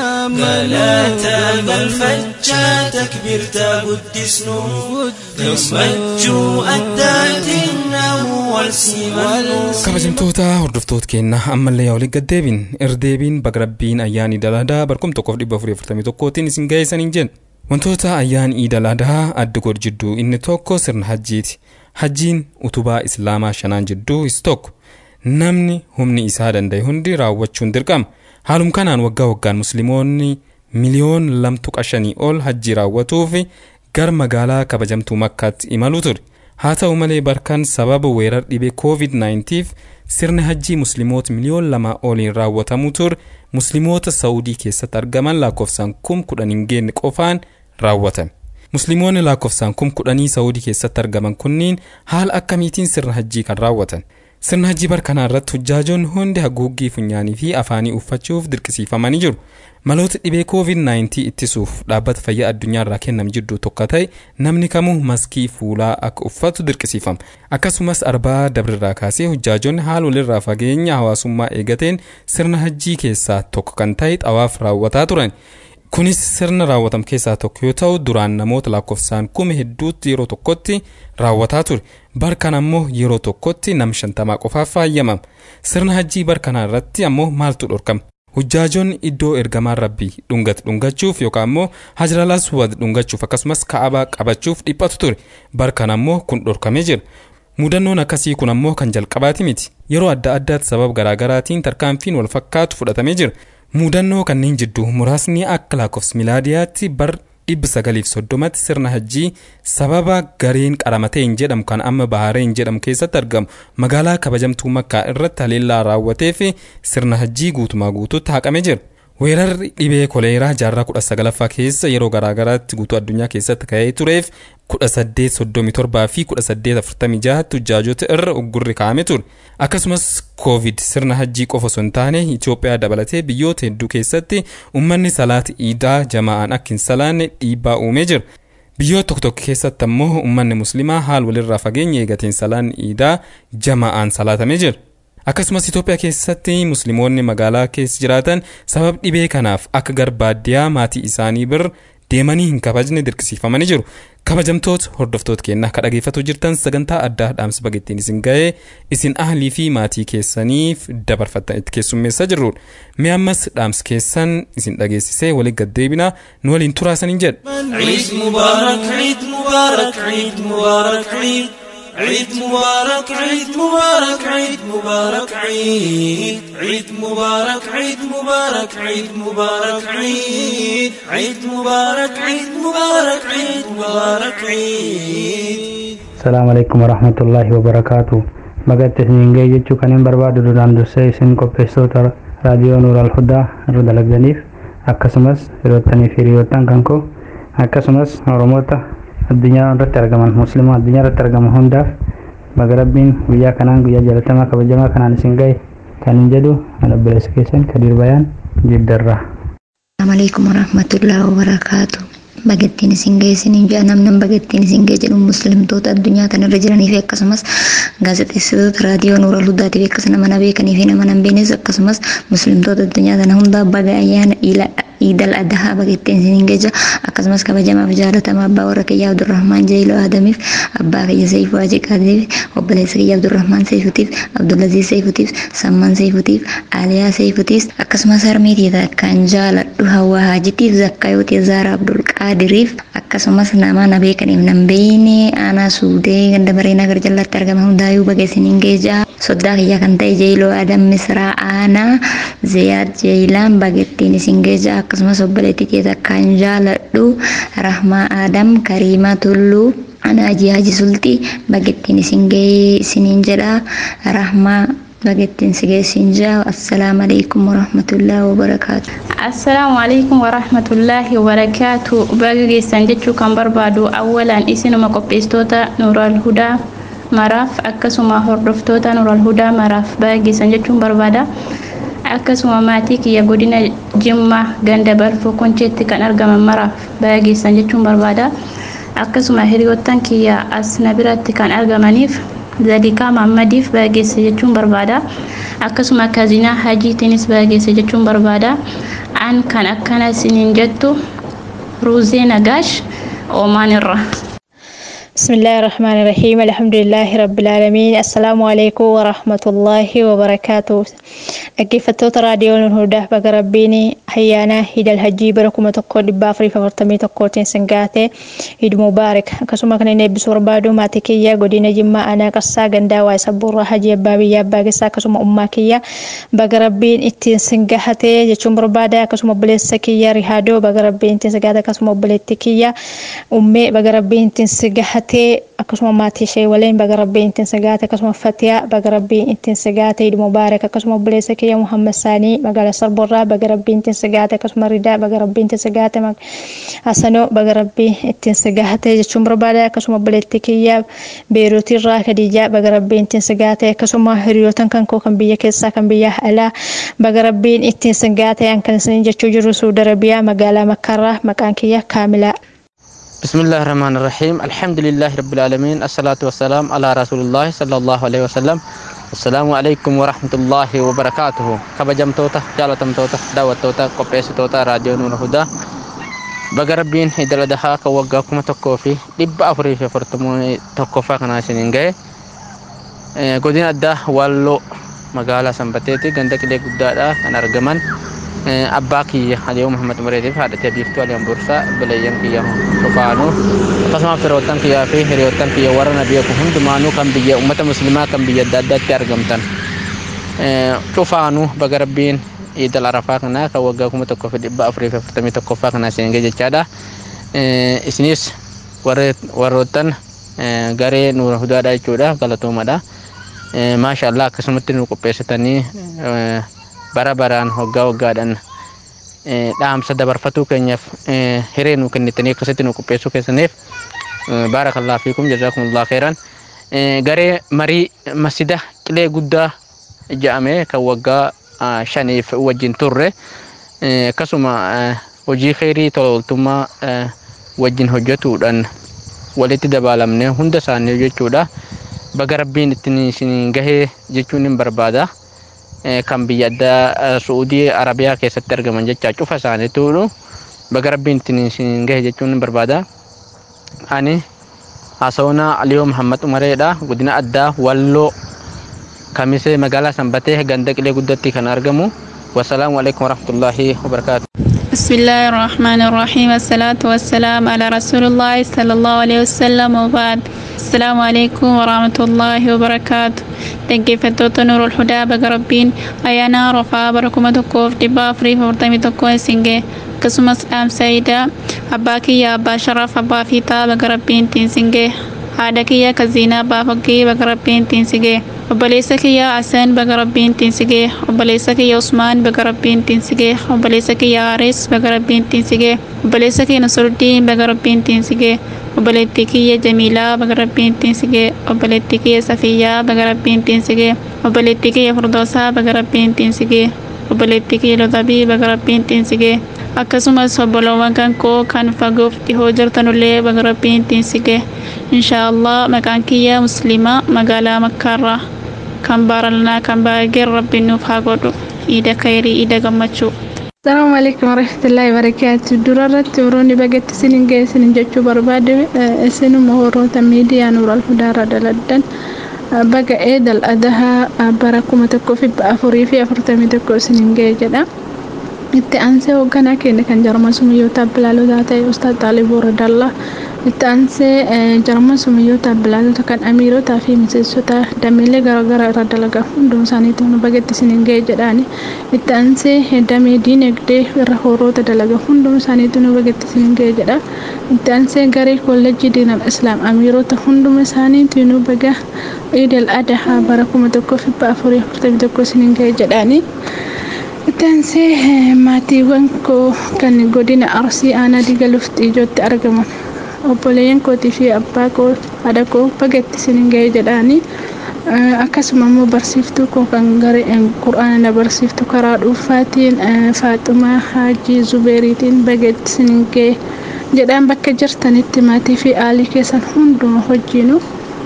galaataa galfachaa takbirtaa guddisnuu gammachuu addaatiin namuu wal simannu kabajamtoota hordoftoota keenya ammallee yaa waliin gaddeebin irdeebiin baga rabbiin ayyaanii daladaa barkum tokkoof dhibba afurii afurtamii tokkootiin isin ga'eessaniin jenna wantoota ayyaan iidaladaa adda godhu jidduu inni tokko sirna hajjiiti hajjiin utubaa islaamaa shanaan jidduu is tokko namni humni isaa danda'e hundi raawwachuun dirqama haalum kanaan waggaa waggaan musliimoonni miliyoon lamtu qashanii ol hajjii raawwatuuf gar magaalaa kabajamtuu makkaatti imaluu ture haa ta'u malee barkan sababa weerar dhibee covid-19 sirni hajjii musliimoota miliyoon lama oliin raawwatamuu ture musliimoota saudii keessatti argaman lakkoofsaan kum kudhan hin geenye qofaan raawwatame musliimoonni lakkoofsaan kum kudhanii saudii keessatti argaman kunniin haala akkamiitiin sirna hajjii kan raawwatan sirna hajjii barkanaa irratti hujjaajoonni hundi haguuggii funyaanii fi afaanii uffachuuf dirqisiifamanii jiru maloota dhibee covid-19 ittisuuf dhaabbata fayyaa addunyaa irraa kenname jidduu tokko ta'e namni kamuu maskii fuulaa akka uffatu dirqisiifama akkasumas arbaa dabrirraa kaasee hujjaajoonni haala walirraa fageenya hawaasummaa eegateen sirna hajjii keessaa tokko kan ta'e xawaaf raawwataa turan kunis sirna raawwatamu keessaa tokko yoo ta'u duraan namoota lakkoofsaan kuma hedduutti yeroo tokkotti raawwataa ture barkan ammoo yeroo tokkotti nam shantamaa qofaaf faayyamama sirna hajjii barkanaa irratti ammoo maaltu dhorkama hujjaajoonni iddoo ergamaan rabbii dhungate dhungachuuf yookaan ammoo hajral aswad dhungachuuf akkasumas ka'abaa qabachuuf dhiphatu ture barkan ammoo kun dhorkamee jira mudannoon akkasii kun ammoo kan jalqabaati miti yeroo adda addaatti sababa garaagaraatiin tarkaanfiin wal fakkaatu fudhatamee jira mudannoo kanneen jidduu muraasni akka lakkoofsa milaadiyaatti bar dhibba sagaliif soddomatti sirna hajjii sababa gareen qaramatee hin jedhamu kan amma baharee hin jedhamu keessatti argamu magaalaa kabajamtuu makkaa irratti haleellaa raawwatee fi sirna hajjii guutumaa guutuutti haqamee jira. weerarri dhibee koleeraa jaarraa kudha sagalaffaa keessa yeroo garaagaraatti guutuu addunyaa keessatti ka'ee tureef kudha saddeet soddomii torbaa fi kudha saddeet afurtamii jahatti hujjaajota irra uggurri kaa'ame ture akkasumas koovid sirna hajjii qofa osoo hin taane Itoophiyaa dabalatee biyyoota hedduu keessatti uummanni salaata iidaa jamaa'aan akka hin salaanne dhiibbaa uumee jira. biyyoota tokko tokko keessatti ammoo uummanni muslimaa haal walirraa fageenya eegateen salaanni iidaa jamaa'aan salaatamee jira. akkasumas Itoophiyaa keessatti musliimoonni magaalaa keessa jiraatan sabab dhibee kanaaf akka gar baadiyyaa maatii isaanii bir deemanii hin kabajne dirqisiifamanii jiru. kabajamtoota hordoftoota keenyaa akka dhageeffatu jirtan sagantaa addaa dhaamsa bagettiin isin ga'ee isin ahlii fi maatii keessaniif dabarfattan itti keessummeessaa jirrudha. Mee ammas dhaamsa keessan isin dhageessisee waliin gaddeebina nu waliin turaasaniin jedha. عيد مبارك عيد مبارك عيد مبارك عيد عيد مبارك عيد مبارك عيد مبارك عيد عيد مبارك عيد مبارك عيد مبارك عيد عيد مبارك عيد مبارك عيد مبارك عيد السلام عليكم ورحمة الله وبركاته bagatti isiniin ga'e jechuu kan hin barbaadu duraan dursee isin qopheessitoota raadiyoo nuur alhudaa irra dalagdaniif akkasumas hiriyoottanii fi hiriyoottan kan koo akkasumas oromoota addunyaa irratti argaman musliima addunyaa irratti argaman hundaaf baga rabbiin guyyaa kanaan guyyaa jaalatamaa kabajamaa kanaan isin ga'e kan hin jedhu an obboleessa keessan kadiir bayaan jiddarraa. Assalamu alaikum warahmatullahi wabarakatuh. Bagattiin isin ga'e isiniin jedha namni bagattiin isin ga'e jedhu muslimtoota addunyaa kana irra jiranii fi akkasumas gaazexeessitoota raadiyoo nuura luddaatiif akkas nama na beekanii fi nama na hin beeknes akkasumas muslimtoota addunyaa kana hundaa baga ayyaana iidal adhaa bagatteen isiniin geja akkasumas kabajamaaf jaalatamaa abbaa warra kiyyaa abdurrahmaan jeeloo aadamiif abbaa kiyya seifuu ajiqaatiif obboleessa kiyya abdurrahmaan seifutiif abdullaziz seifutiif samman seifutiif aaliyaa seifutiif akkasumas harmeetiita akkaan jaaladhu hawaa haajitiif zakkayootii zaara abdul qaadiriif akkasumas nama na beekaniif nan beeyne aanaa suudee ganda bareena gar jallatti argama hundaayuu baga isiniin geja soddaa kiyya kan ta'e jeeloo aadam misraa aanaa ziyaad jeelaan bagettiin isin geja akkasumas obboleettii keessa akkaan jaaladhu rahmaa aadam kariimaa tulluu ana ajii haji sultii bagettiin isin gahee isiniin jedha rahmaa bagettiin si geessin jaa assalaamu alaikum warahmatullaahi wabarakaatu assalaamu alaikum warahmatullaahi wabarakaatu baga geessan jechuu kan barbaadu awwalaan isinuma qopheessitoota nuural hudaa maraaf akkasuma hordoftoota nuural hudaa maraaf baga geessan jechuun barbaada akkasuma maatii kiyya godina jimmaa ganda balfoo koncheetti kan argaman maraaf baga geessan jechuun barbaada akkasuma hiriyoottan kiyya as na biratti kan argamaniif zalikaa mammadiif baga geesse jechuun barbaada akkasuma kazinaa hajiitiinis baga geesse jechuun barbaada an kan akkana isiniin jettu ruuzee nagaash oomaan irra بسم الله الرحمن الرحيم الحمد لله رب العالمين السلام عليكم ورحمة الله وبركاته dhaggeeffattoota raadiyoo hundaa baga rabbiin ayyaana hidal hajjii bara kuma tokko dhibba afurii fi afurtamii tokkootiin singaate hid mubaarak akkasuma kan inni eebbisuu barbaadu maatii kiyya godina jimmaa aanaa qassaa gandaa waa'ee sabbuurraa hajii abbaa biyyaa abbaa keessaa akkasuma ummaa kiyya baga rabbiin ittiin singahate jechuun barbaada akkasuma obboleessa kiyya rihaadoo baga rabbiin ittiin singahate akkasuma obboleetti kiyya ummee baga rabbiin ittiin singahate akkasuma maatii ishee waliin baga rabbiin ittiin singahate akkasuma fatiyaa baga rabbiin ittiin singahate hid mubaarak akkasuma obboleessa kiyya kiyya Muhammad Sanii magaalaa Sarborraa baga rabbiin ittiin sigaate akkasuma Ridaa baga rabbiin ittiin sigaate Hasanoo baga rabbiin ittiin sigaate jechuun barbaada akkasuma obboleettii kiyya Beeruutirraa Kadijaa baga rabbiin ittiin sigaate akkasuma hiriyootan kan koo kan biyya keessaa kan biyya alaa baga rabbiin ittiin sigaate kan isiniin jechuu jiru Suudi Arabiyaa magaalaa Makkaarraa maqaan kiyya Kaamilaa. بسم الله الرحمن الرحيم الحمد لله رب العالمين الصلاة والسلام على رسول الله صلى الله عليه وسلم السلام عليكم ورحمة الله وبركاته كبجم توتا جالتم توتا دعوة توتا قبيس توتا راديو نور هدى بقربين إذا لدها كوغاكم تكوفي لب أفري في فرتمو تكوفا كنا سنين جاي قدين أدى والو مقالة سنبتيتي غندك لي قدادا كان أرجمان abbaa kiyya aliyoo muhammad umareetiif haadhatee biiftuu aliyaan bursaa bilayyan kiyya cufaanuu akkasumas firoottan kiyyaa fi hiriyoottan kiyya warra na beeku hundumaanuu kan biyya ummata muslimaa kan biyya adda addaatti argamtan cufaanuu baga rabbiin iidal arafaa kanaa kan waggaa kuma tokkoo fi dhibba afurii fi afurtamii tokkoffaa kanaa seengee jechaadha isinis warroottan garee nuura hudaadha jechuudha galatoomadha maasha allah akkasumatti nu qopheessitanii bara baraan waggaa waggaadhaan dhaamsa dabarfatuu keenyaaf hiree nu kennitanii akkasitti nu qopheessuu keessaniif baarakallaa fiikum jazaakumullah khairan garee marii masjida qilee guddaa jedhame kan waggaa shaniif wajjin turre akkasuma hojii khairii tola ooltummaa wajjin hojjetuudhaan walitti dabalamne hunda isaanii jechuudha baga rabbiin ittiin isin gahee jechuun hin barbaada. kan biyya addaa Suudii Arabiyaa keessatti argaman jecha cufa isaaniitu baga rabbiin ittiin isin gahe jechuun hin barbaada. Ani Hasawnaa Aliyoo Muhammad Umareedha godina addaa Walloo Kamisee magaalaa Sanbatee ganda qilee guddatti kan argamu. Wassalaamu alaikum warahmatullahi wabarakaatu. بسم الله الرحمن الرحيم الصلاة والسلام على رسول الله صلى الله عليه وسلم وبعد السلام عليكم ورحمة الله وبركاته dhaggeeffattoota nuurul hudaa baga rabbiin ayyaana rofaa bara kuma tokkoof dhibba afurii afurtamii tokko isingee akkasumas dhaamsaayida abbaa kiyya abbaa sharaaf abbaa fiixaa baga rabbiin ittiin singee haadha kiyya kaziinaa abbaa faggee baga rabbiin ittiin sigee obboleessa kiyya Hassan baga rabbiin ittiin sigee obboleessa kiyya Usmaan baga rabbiin ittiin sigee obboleessa kiyya Haaris baga rabbiin ittiin sigee obboleessa kiyya Nasruddin baga rabbiin ittiin sigee obboleettii kiyya Jamiilaa baga rabbiin ittiin sigee obboleettii kiyya Safiyyaa baga rabbiin ittiin sigee obboleettii kiyya Firdoosaa baga rabbiin ittiin sigee obboleettii kiyya Lotabii baga rabbiin ittiin sigee akkasumas obboloowwan kan koo kan fagoof dhihoo jirtanullee baga rabbiin ittiin sige inshaallah maqaan kiyya muslimaa magaalaa makkaarraa kan baaralanaa kan baageen rabbiin nuuf haa godhu iida kayrii iida gammachuu Assalamu alaikum warahmatullahi wabarakatuh. Durarratti woroonni bagatti isinin ga'e isinin jechuu barbaade isinuma warroota miidiyaa Nuural Hudaarra daladdan baga eedal adahaa bara kuma tokkoo fi afurii fi afurtamii tokko isinin ga'e jedha. Itti aansee hoogganaa keenya kan jarman sumayyoota bilaalotaa ta'e Ustaad Xaaliboo Radallaa itti aansee jarman sumayyoota bilaalotaa kan amiirotaa fi miseensota dameelee garaagaraa irra dalagaa hundumaa isaaniitu nu bagatti isinin ga'e jedhaani. Itti aansee damee diinagdee irra horoota dalagaa hundumaa isaaniitu nu bagatti isinin ga'e jedha. Itti aansee garee kolleejjii diinal islaam amiirota hunduma isaaniitu nu baga iidal adahaa bara kuma tokkoo fi afurii afurtamii tokko isinin ga'e jedhaani. Itti aansee maatiiwwan koo kan godina arsii aanaa diga lufti ijootti argaman obboleeyyan kootii fi abbaa koo haadha koo bagatti isinin ga'e jedhaani. akkasuma immoo barsiiftuu koo kan garee qura'aana na barsiiftu karaa dhuunfaatiin faaxumaa haajii zubeeriitiin bagatti isinin ga'e jedhaan bakka jirtanitti maatii fi aalii keessan hunduma hojiinu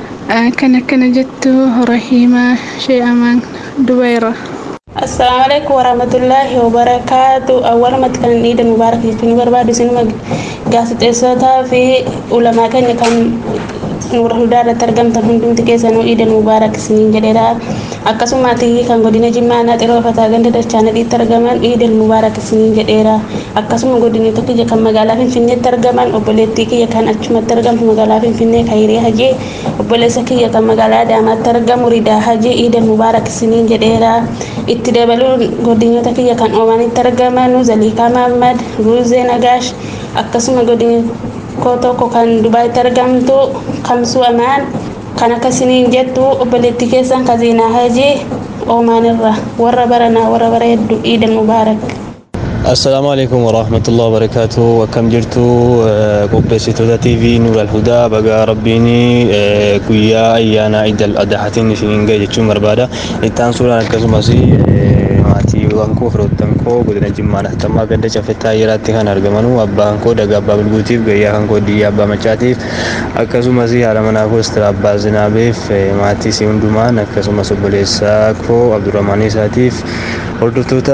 kan akkana jettu rahiimaa shee amaan dubayra. Assalamu alaikum warahmatullahi wabarakatuh. Awwalumatti kan Eid Mubaarak jechuun barbaadu isinuma gaazexeessotaa fi ulamaa keenya kan nuura hundaa irratti argamtan hundumti keessanuu Eid Mubaarak isiniin jedheera. Akkasumatti kan godina Jimmaa aanaa xiroofataa ganda dachaa nadhiitti argaman Eid Mubaarak isiniin jedheera. Akkasuma godinoota kiyya kan magaalaa Finfinneetti argaman obboleettii kiyya kan achumatti argamtu magaalaa Finfinnee Kayirii Hajii obboleessa kiyya kan magaalaa Adaamaatti argamu Ridaa Hajii Eid Mubaarak isiniin jedheera. itti dabaluun godinoota kiyya kan oomanitti argaman zaliikaa mahammad ruuzee nagaash akkasuma godinoo tokko kan dubaayitti argamtu kamsuu amaan kan akkasiniin jettu obboleettii keessan kaziinaa hajii oomaanirra warra baranaa warra bara hedduu iidan mubaarak السلام عليكم ورحمة الله وبركاته وكم جرتو قبسيتو تي في نور الهدى بقى ربيني كويا أيانا عيد الأضحى نسين جاي جتشو مربادا إتان سورة الكزمسي maatiiwwan koo firoottan koo godina jimmaa naftamaa ganda cafettaa yeraatti kan argamanu abbaan koo daga abbaa bilguutiif gayyaa kan koo diyyaa abbaa machaatiif akkasumas haadha manaa koo istira abbaa zinaabeef maatii isii hundumaan akkasumas obboleessaa koo abdurrahmaan isaatiif hordoftoota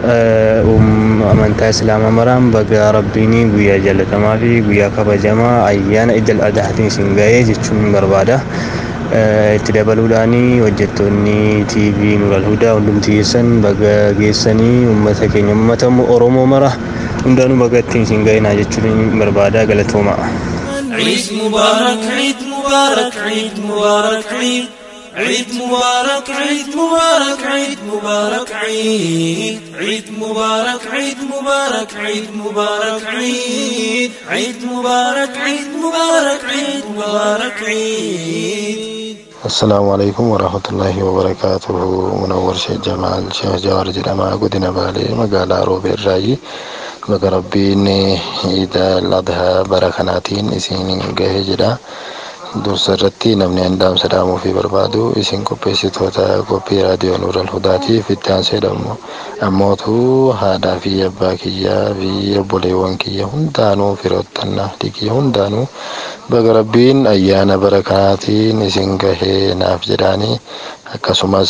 amantaa islaamaa maraan baga rabbiinii guyyaa jaalatamaa fi guyyaa kabajamaa ayyaana idil adahaatiin isin ga'ee jechuun barbaada. itti dabaluudhaan hojjettoonni TV Nuural Hudaa hundumti geessan baga geessanii uummata keenya uummata Oromoo mara hundaanuu baga ittiin isin ga'inaa jechuun barbaada galatooma. عيد مبارك عيد مبارك عيد مبارك عيد عيد مبارك عيد مبارك عيد مبارك عيد عيد مبارك عيد مبارك عيد مبارك عيد عيد مبارك عيد مبارك عيد مبارك عيد السلام عليكم ورحمة الله وبركاته منور شيخ جمال شيخ جوار جلما قدنا بالي مقالا روبي الرأي بقى ربين إذا الأضحى بركناتين إسين قهي جدا dursa irratti namni handaam sadaamuu fi barbaadu isin qopheessitoota qophii raadiyoo nuural hudaatiif itti aanseedhamu ammootu haadhaa fi abbaa kiyyaa fi obboleewwan kiyya hundaanuu firoottannaaf kiyya hundaanuu baga rabbiin ayyaana barakanaatiin isin gahee naaf jedhaanii akkasumas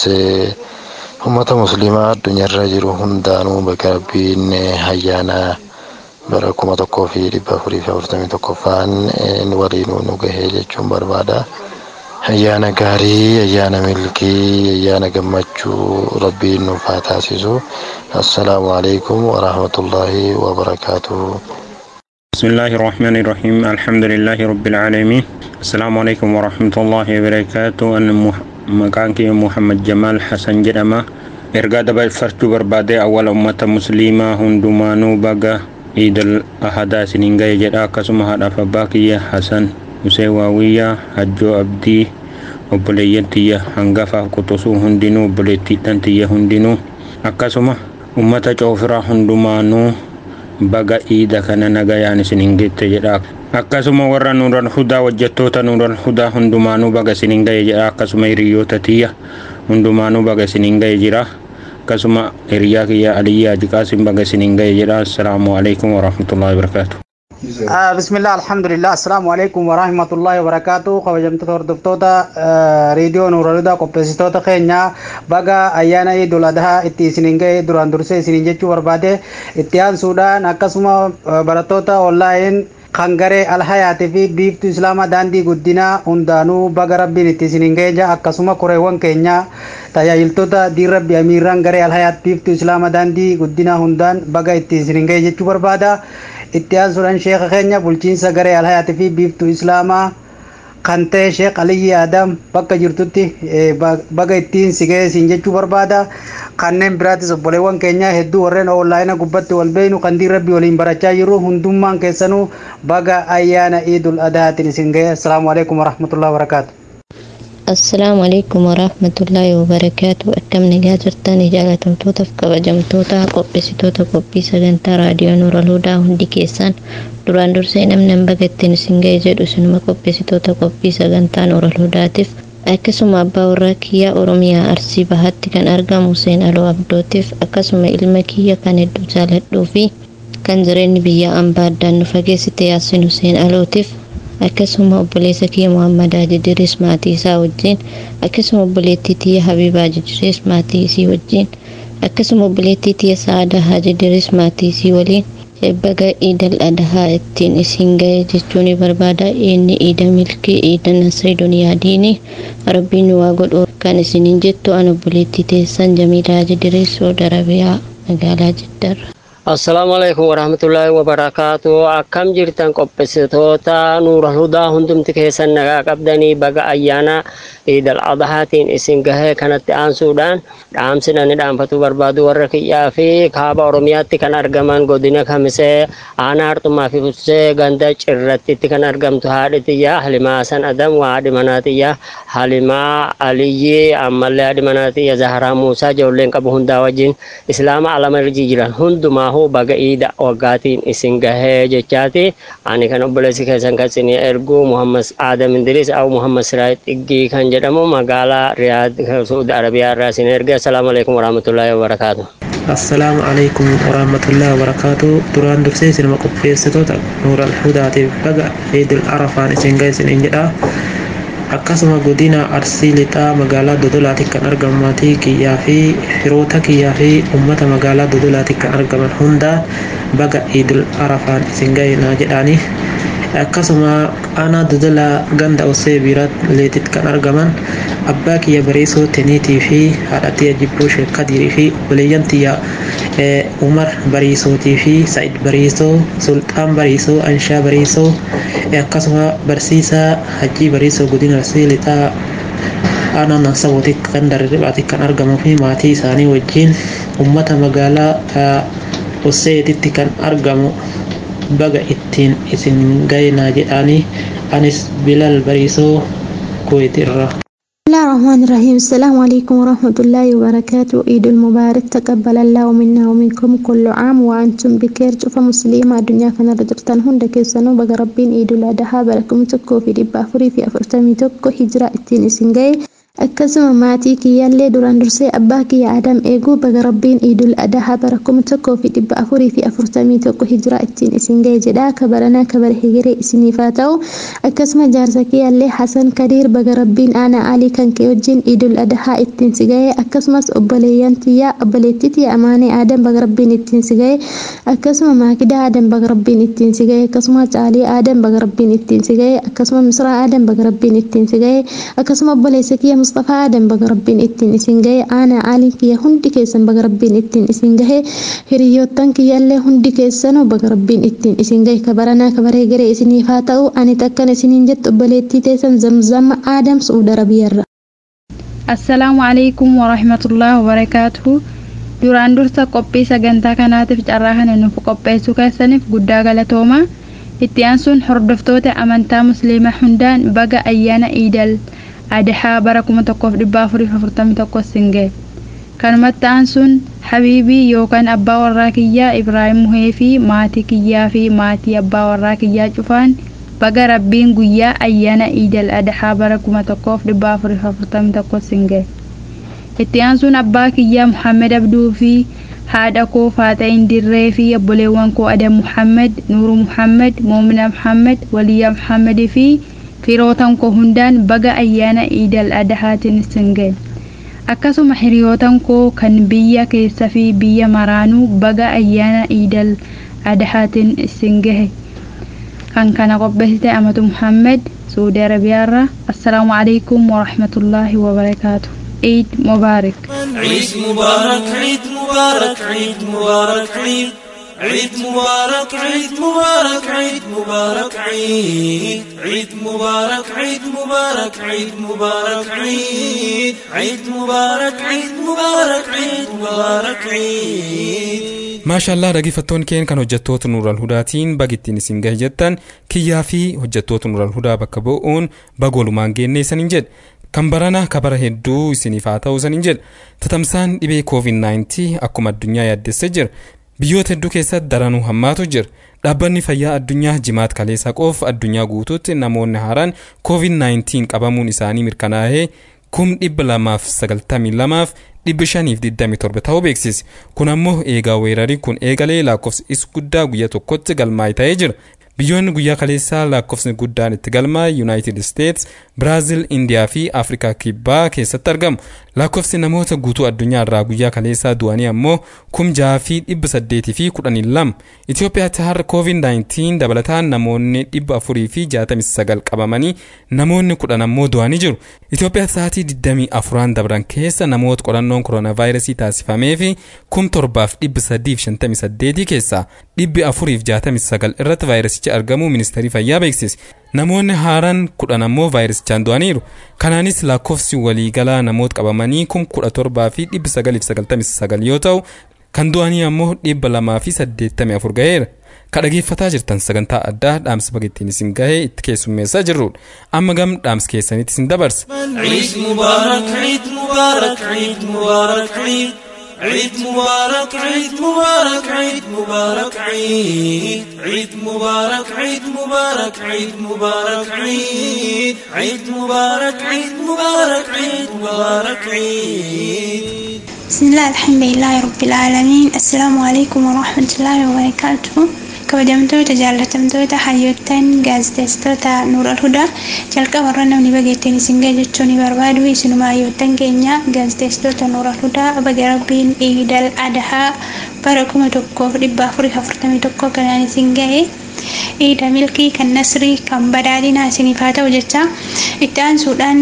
ummata muslimaa addunyaarra jiru hundaanuu baga rabbiin ayyaana bara kuma tokkoo fi dhibba afurii fi afurtamii tokkoffaan waliinuu nu gahee jechuun barbaada. Ayyaana gaarii, ayyaana milkii, ayyaana gammachuu rabbiin nuuf haa taasisu. Assalaamu alaikum wa rahmatullahi wa barakaatuhu. بسم الله الرحمن الرحيم الحمد لله رب العالمين السلام عليكم ورحمة الله وبركاته أنا مكانك محمد جمال حسن جرمة إرقاد فرشو بربادة أول أمة مسلمة هندمانو بقى عيد الأحد سنين جاي جدا كسم هذا فباكية حسن مسيواوية حجو أبدي obboleeyyan tiyya hangafaaf quxusuu hundinuu obboleettiidhan tiyya hundinuu akkasuma ummata coofiraa hundumaanuu baga iida kana nagayaan isinin gette jedha akkasuma warra nuural hudaa hojjettoota nuural hudaa hundumaanuu baga isinin gaye jedha akkasuma hiriyoota tiyya hundumaanuu baga isinin gaye jira akkasuma hiriyaa kiyya aliyyaa jiqaasin baga isiniin ga'e jedha assalaamu alaikum warahmatullahi wabarakaatu آه بسم الله الحمد لله السلام عليكم ورحمة الله وبركاته قبجمت هردفتوتا آه راديو نور الهدى قبسيتوتا خينيا بقى أيانا عيد الأضحى إتي سنينجي دوران درسي سنينجي بربادة إتيان سودان أكسما آه براتوتا أونلاين kangaree alhayaatii fi biiftuu islaamaa daandii guddinaa hundaanuu baga rabbiin itti isiniin geeja akkasuma koreewwan keenya tajaajiltoota diin rabbi amiirraan garee alhayaat biiftuu islaamaa daandii guddinaa hundaan baga itti isiniin geeja jechuu barbaada itti aansuudhaan sheeka keenya bulchiinsa garee alhayaatii fi biiftuu islaamaa kan ta'e sheek aliyyi adam bakka jirtutti baga ittiin si ga'e siin jechuu barbaada kanneen biraatis obboleewwan keenya hedduu warreen oonlaayina gubbatti wal beeynu kan diin rabbi waliin barachaa jirru hundummaan keessanuu baga ayyaana iidul adhaatiin isin ga'e assalaamu alaikum warahmatullahi wabarakaatu السلام عليكم ورحمة الله وبركاته أكم نجاترتان إجالة توتف كبجمتوتا قبسيتوتا قبي سجنتا راديو نور الهدى هندي كيسان duraan dursee namni bagattiin isin ga'e jedhu isinuma qopheessitoota qophii sagantaa nuur alhudaatiif akkasuma abbaa warraa kiyya oromiyaa arsii bahaatti kan argamu Huseen aloo abdootiif akkasuma ilma kiyya kan hedduu jaaladhuu fi kan jireenyi biyya ambaa addaan nu fageessite yaasin Huseen alootiif akkasuma obboleessa kiyya Muhammad Ajidiris maatii isaa wajjin akkasuma obboleettii tiyya Habibaa Ajidiris maatii isii wajjin akkasuma obboleettii tiyya Sa'aadaa Ajidiris maatii isii waliin baga iidal adhaa ittiin isin ga'e jechuun barbaada inni iida milkii iida nasrii duniyaa diini rabbiin waa godhu kan isiniin jettu an obboleettii teessan jamiilaa Ajidiris Saudi Arabiyaa magaalaa Jiddarra. Assalaamu alaikum warahmatullahi wabarakaatu. Akkam jirtan qopheessitoota nuura hudaa hundumti keessan nagaa qabdanii baga ayyaana iidal adhaatiin isin gahee kanatti aansuudhaan dhaamsina ni dhaanfatu barbaadu warra kiyyaa fi kaaba oromiyaatti kan argaman godina kamisee aanaa harxumaa fi futsee ganda cirrattitti kan argamtu haadhi tiyya halimaa san adam waa haadhi manaa tiyya halimaa aliyyi ammallee haadhi manaa tiyya zaharaa muusaa ijoolleen qabu hundaa wajjin islaama alama irra jiran hundumaa hu baga iida waggaatiin isin gahee jechaati ani kan obboleessi keessan kan isin ergu muhammad adam indiris au muhammad siraayit dhiggii kan jedhamu magaalaa riyaad suudi arabiyaa irraa isin erge assalaamu alaikum warahmatullaahi wabarakaatu assalaamu alaikum warahmatullaahi wabarakaatu duraan dursee isinuma qopheessitoota nuur alhudaatiif baga iidil arafaan isin ga'e isiniin jedha akkasuma godina arsii lixaa magaalaa dodolaatti kan argamu maatii kiyyaa fi firoota kiyyaa fi uummata magaalaa dodolaatti kan argaman hunda baga iidil arafaan isin ga'e naa jedhaani akkasuma aanaa dodolaa ganda osee biiraa leetitti kan argaman abbaa kiyya bareesoo teniitii fi haadha tiyya jibboo sheek kadirii fi obboleeyyan tiyya umar bariisootii fi sa'id bariisoo sulxaan bariisoo anshaa bariisoo akkasuma barsiisaa hajjii bariisoo godina arsii lixaa aanaa naasawootii kan darribaatti kan argamuu fi maatii isaanii wajjin ummata magaalaa oseetitti kan argamu baga ittiin isin ga'inaa jedhaanii anis bilal bariisoo kuweetirra. بسم الله الرحمن الرحيم السلام عليكم ورحمة الله وبركاته عيد المبارك تقبل الله منا ومنكم كل عام وأنتم بخير شوف مسلمة الدنيا كان رجلتان هند كيسانو بقى ربين عيد الأضحى بركم تكو في دبا فري في أفرتمي تكو هجرة التين إسنجاي akkasuma maatii kiyyaallee duraan dursee abbaa kiyya adam eeguu baga rabbiin iidul adahaa bara kuma tokkoo fi dhibba afurii fi afurtamii tokko hijiraa ittiin isin ga'e jedha kabaranaa kabara higiree isiniif haa ta'u akkasuma jaarsa kiyyaallee hasan kadiir baga rabbiin aanaa alii kan kee wajjin iidul adahaa ittiin si ga'e akkasumas obboleeyyan tiyyaa obboleettii tiyya amaanee adam baga rabbiin ittiin si ga'e akkasuma maakidaa adam baga rabbiin ittiin si ga'e akkasuma caalii adam baga rabbiin ittiin si ga'e akkasuma misraa adam baga rabbiin ittiin si ga'e akkasuma obboleessa kiyya مصطفى آدم بقى ربين اتين اسين جاي أنا عالي كي هندي كيسن بقى ربين اتين اسين جاي هريوتان كي يالله هندي كيسن وبقى ربين اتين اسين جاي كبرنا كبره جري اسيني فاتو أني تكن اسينين جت بليتي تيسن زمزم آدم سعود ربير السلام عليكم ورحمة الله وبركاته duraan dursa qophii sagantaa kanaatiif carraa kana nuuf qopheessuu keessaniif guddaa galatoomaa itti aansuun hordoftoota amantaa musliimaa hundaan baga ayyaana iidal adhaa bara kuma tokkoof dhibba afurii afurtamii tokko singee kanumatti aansuun habiibii yookaan abbaa warraa kiyyaa ibraahim muhee fi maatii kiyyaa fi maatii abbaa warraa kiyyaa cufaan baga rabbiin guyyaa ayyaana iidal adhaa bara kuma tokkoof dhibba afurii afurtamii tokko singee itti aansuun abbaa kiyyaa muhammed abduu fi haadha koo faaxa'iin dirree fi obboleewwan koo adam muhammed nuuru muhammed moomina muhammed waliyyaa muhammadii fi firootan koo hundaan baga ayyaana iidal adahaatiin isin ga'e akkasuma hiriyootan koo kan biyya keessa fi biyya maraanuu baga ayyaana iidal adahaatiin isin gahe kan kana qopheessite amatu muhammed suudi arabiyaarra assalaamu calaykum warahmatullaahi wabarakaatu عيد مبارك عيد مبارك عيد مبارك عيد مبارك عيد عيد مبارك عيد مبارك عيد مبارك عيد عيد مبارك عيد مبارك عيد مبارك عيد عيد مبارك عيد مبارك عيد مبارك عيد maashaallah dhaggeeffattoonni keenya kan hojjettoota nuural hudaatiin bagittiin isin gahe jettan kiyyaa fi hojjettoota nuural hudaa bakka bu'uun bagolumaan geennee isanin jedhe kan barana kabara hedduu isiniif haa ta'u isanin jedhe tatamsaan dhibee covid-19 akkuma addunyaa yaaddessee jira biyyoota hedduu keessatti daranuu hammaatu jira dhaabbanni fayyaa addunyaa jimaat kaleessa qof addunyaa guutuutti namoonni haaraan covid-19 qabamuun isaanii mirkanaa'ee kum dhibba lamaaf sagaltamii lamaaf dhibba shaniif digdami torba ta'uu beeksise kun ammoo eegaa weerarii kun eegalee lakkoofsi is guddaa guyyaa tokkotti galmaa'e ta'ee jira biyyoonni guyyaa kaleessaa lakkoofsni guddaan itti galmaa yuunaayitid isteets biraazil indiyaa fi afrikaa kibbaa keessatti argamu lakkoofsi namoota guutuu addunyaa irraa guyyaa kaleessaa du'anii ammoo kum jaha fi dhibba saddeetii fi kudhanii lama itiyoophiyaatti har'a covid-19 dabalataan namoonni dhibba afurii fi jaatamii sagal qabamanii namoonni kudhan ammoo du'anii jiru itiyoophiyaatti sa'aatii digdamii afuraan dabran keessa namoota qorannoon kooronaavaayirasii taasifamee fi kum torbaaf dhibba sadiif shantamii saddeetii keessaa dhibbi afuriif jaatamii sagal irratti vaayirasichi argamuu ministeerii fayyaa beeksise namoonni haaraan kudhan ammoo vaayirasichaan du'aniiru kanaanis lakkoofsi waliigalaa namoota qabamanii kum kudha torbaa fi dhibbi sagaliif sagaltamii sagal yoo ta'u kan du'anii ammoo dhibba lamaa fi saddeettamii afur gaheera ka dhageeffataa jirtan sagantaa addaa dhaamsa bagettiin isin gahee itti keessummeessaa jirrudha amma gam dhaamsa keessanitti isin dabarsa. عيد مبارك عيد مبارك عيد مبارك عيد عيد مبارك عيد مبارك عيد مبارك عيد عيد مبارك عيد مبارك عيد مبارك عيد عيد مبارك عيد مبارك عيد مبارك عيد بسم الله الحمد لله رب العالمين السلام عليكم ورحمة الله وبركاته kabajamtoota jaallatamtoota hayyoottan gaaziteessitoota nuur alhudaa jalqaba irra namni bageettiin isin gahe jechuu ni barbaadu isinuma hayyoottan keenya gaaziteessitoota nuur alhudaa baga rabbiin iidal adahaa bara kuma tokkoof dhibba afurii afurtamii tokko kanaan isin gahe iida milkii kan nasrii kan badhaadhinaa isiniif haa ta'u jecha itti aansuudhaan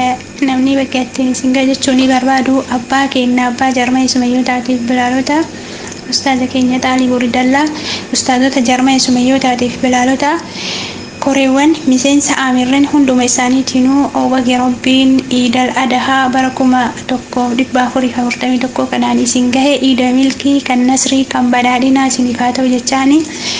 namni bageettiin isin gahe jechuu ni barbaadu abbaa keenya abbaa jarma isumayyootaatiif bilaalota ustaaza keenya xaalii boridallaa ustaazota jarma sumayyootaatiif bilaalota koreewwan miseensa aamirran hunduma isaaniitiinuu wagee rabbiin iidal adahaa bara kuma tokko dhibba afurii afurtamii tokko kanaan isin gahe iida milkii kan nasrii kan badhaadhinaa isiniif haa ta'u jechaani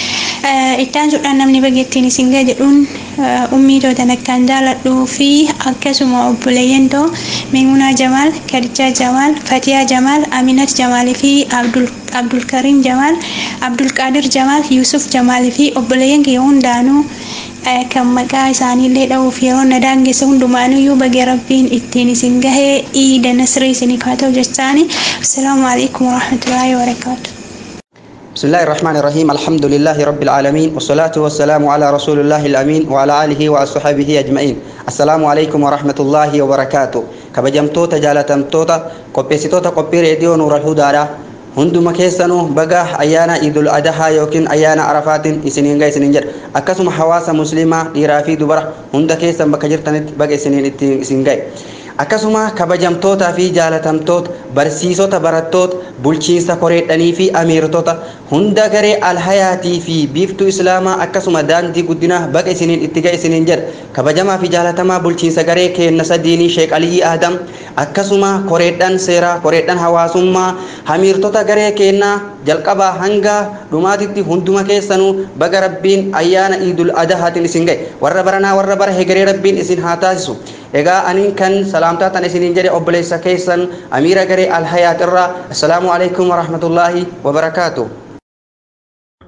itti aansuudhaan namni bageettiin isin gahe jedhuun ummiitoota akkaan jaaladhuu fi akkasuma obboleeyyan too meemunaa jamaal kadichaa jamaal fatiyaa jamaal aminat jamaalii fi abdul abdulkariim jamaal abdulqaadir jamaal yuusuf jamaalii fi obboleeyyan kiyya hundaanuu kan maqaa isaaniillee dha'uuf yeroo na daangessa hundumaanuyyuu bagee rabbiin ittiin isin gahee iida nasrii isiniif haa ta'u jechaani assalaamu alaikum warahmatullaahi wabarakaatu بسم الله الرحمن الرحيم الحمد لله رب العالمين والصلاة والسلام على رسول الله الأمين وعلى آله وأصحابه أجمعين السلام عليكم ورحمة الله وبركاته كبجمتوتا جالتمتوتا قبسيتوتا قبي راديو نور الهدى hunduma keessanuu baga ayyaana idul adahaa yookiin ayyaana arafaatiin isiniin gahe isiniin jedha akkasuma hawaasa muslimaa dhiiraa fi dubara hunda keessan bakka jirtanitti baga isiniin ittiin isin gahe akkasuma kabajamtootaa fi jaalatamtoota barsiisota barattoota bulchiinsa koreedhanii fi amiirtota hunda garee alhayaatii fi biiftuu islaamaa akkasuma daandii guddinaa baga isiniin itti gahe isiniin jedha kabajamaa fi jaalatamaa bulchiinsa garee keennasa diinii sheek aliyii aadam akkasuma koreedhan seeraa koreedhan hawaasummaa hamiirtota garee keennaa jalqabaa hanga dhumaatitti hunduma keessanuu baga rabbiin ayyaana iidul adahaatiin isin gahe warra baranaa warra bara hegeree rabbiin isin haa taasisu egaa aniin kan salaamtaa tan isiniin jedhe obboleessa keessan amiira garee alhayaat irraa assalaamu alaikum warahmatullaahi wabarakaatu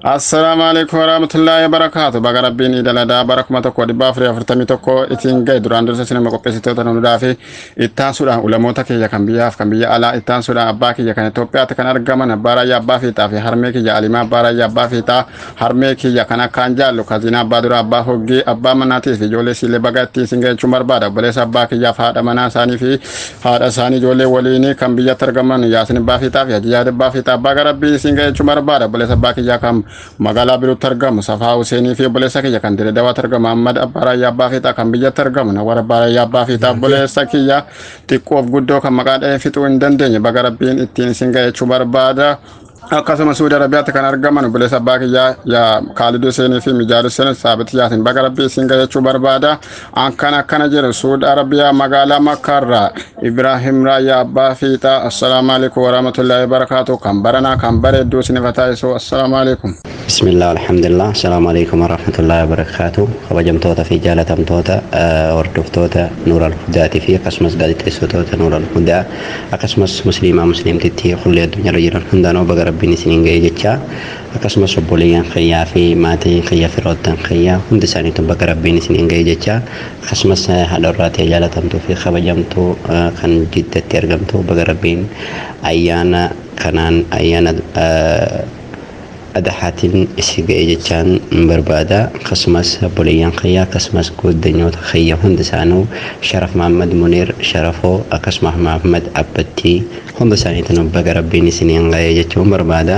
assalaamu alaikum warahmatullaahi wabarakaatu baga rabbiin idaladaa bara kuma tokko dhibba afurii afurtamii tokko ittiin gahe duraan dursa sinima qopheessitoota nuudhaa fi ittaansuudhaan ulamoota kiyya kan biyyaaf kan biyya alaa ittaansuudhaan abbaa kiyya kan Itoophiyaatti kan argaman abbaa raayyaa abbaa fiixaa fi harmee kiyya alimaa abbaa raayyaa abbaa fiixaa harmee kiyya kan akkaan jaallu kaziina abbaa dura abbaa hoggee abbaa manaatiif ijoollee siilee baga ittiin sin gahechuun barbaada obboleessa abbaa kiyyaaf haadha manaa isaanii fi haadha isaanii ijoollee waliin kan biyyatti argaman yaasin abbaa fiixaa fi hajiyyaa abbaa fiixaa abbaa garabbii sin gahechuun barbaada obboleessa abbaa kiyyaa kan magaalaa biruutti argamu safaa Huseenii fi obboleessa kiyya kan dire dawaatti argamu Ahmad Abbaa Raayyaa Abbaa Fiixaa kan biyyatti argamu Nawwar Abbaa Raayyaa Abbaa Fiixaa obboleessa kiyya xiqqoof guddoo kan maqaa dhahee fixuu hin dandeenye baga rabbiin ittiin isin ga'echuu barbaada. akkasumas suudi arabiyaatti kan argaman obboleessa abbaa kiyyaa yaa kaaliduu seenii fi mijaalu seenii saabiti yaasin baga rabbii isin ga'echuu barbaada akkan akkana jedhu suudi arabiyaa magaalaa makkaarraa ibraahim raayyaa abbaa fiixaa assalaamu alaikum warahmatullaahi wabarakaatu kan baranaa kan bareedduu isiniif taasisu assalaamu alaikum بسم الله والحمد لله السلام عليكم ورحمة الله وبركاته خبجمتوتا في جالة أمتوتا وردفتوتا نور الهدى في قسمس قادت لسوتوتا نور الهدى أقسمس مسلمة مسلم تتي خلي الدنيا رجل هندانو بقى ربي نسنين جاي جتشا أقسمس سبوليا خيا في ماتي خيا في روتان خيا هند ساني تبقى ربي نسنين جاي جتشا أقسمس هذا الراتي جالة أمتو في خبجمتو كان جدة ترجمتو بقى ربي أيانا كانان أيانا أه adhaxaatiin isi ga'e jechaan barbaada akkasumas obboleeyyan kiyyaa akkasumas guuddanyoota kiyya hunda isaanuu sharaf mahammad muniir sharafoo akkasumas mahammad abbattii hunda isaaniitiin baga rabbiin isiniin ga'e jechuun barbaada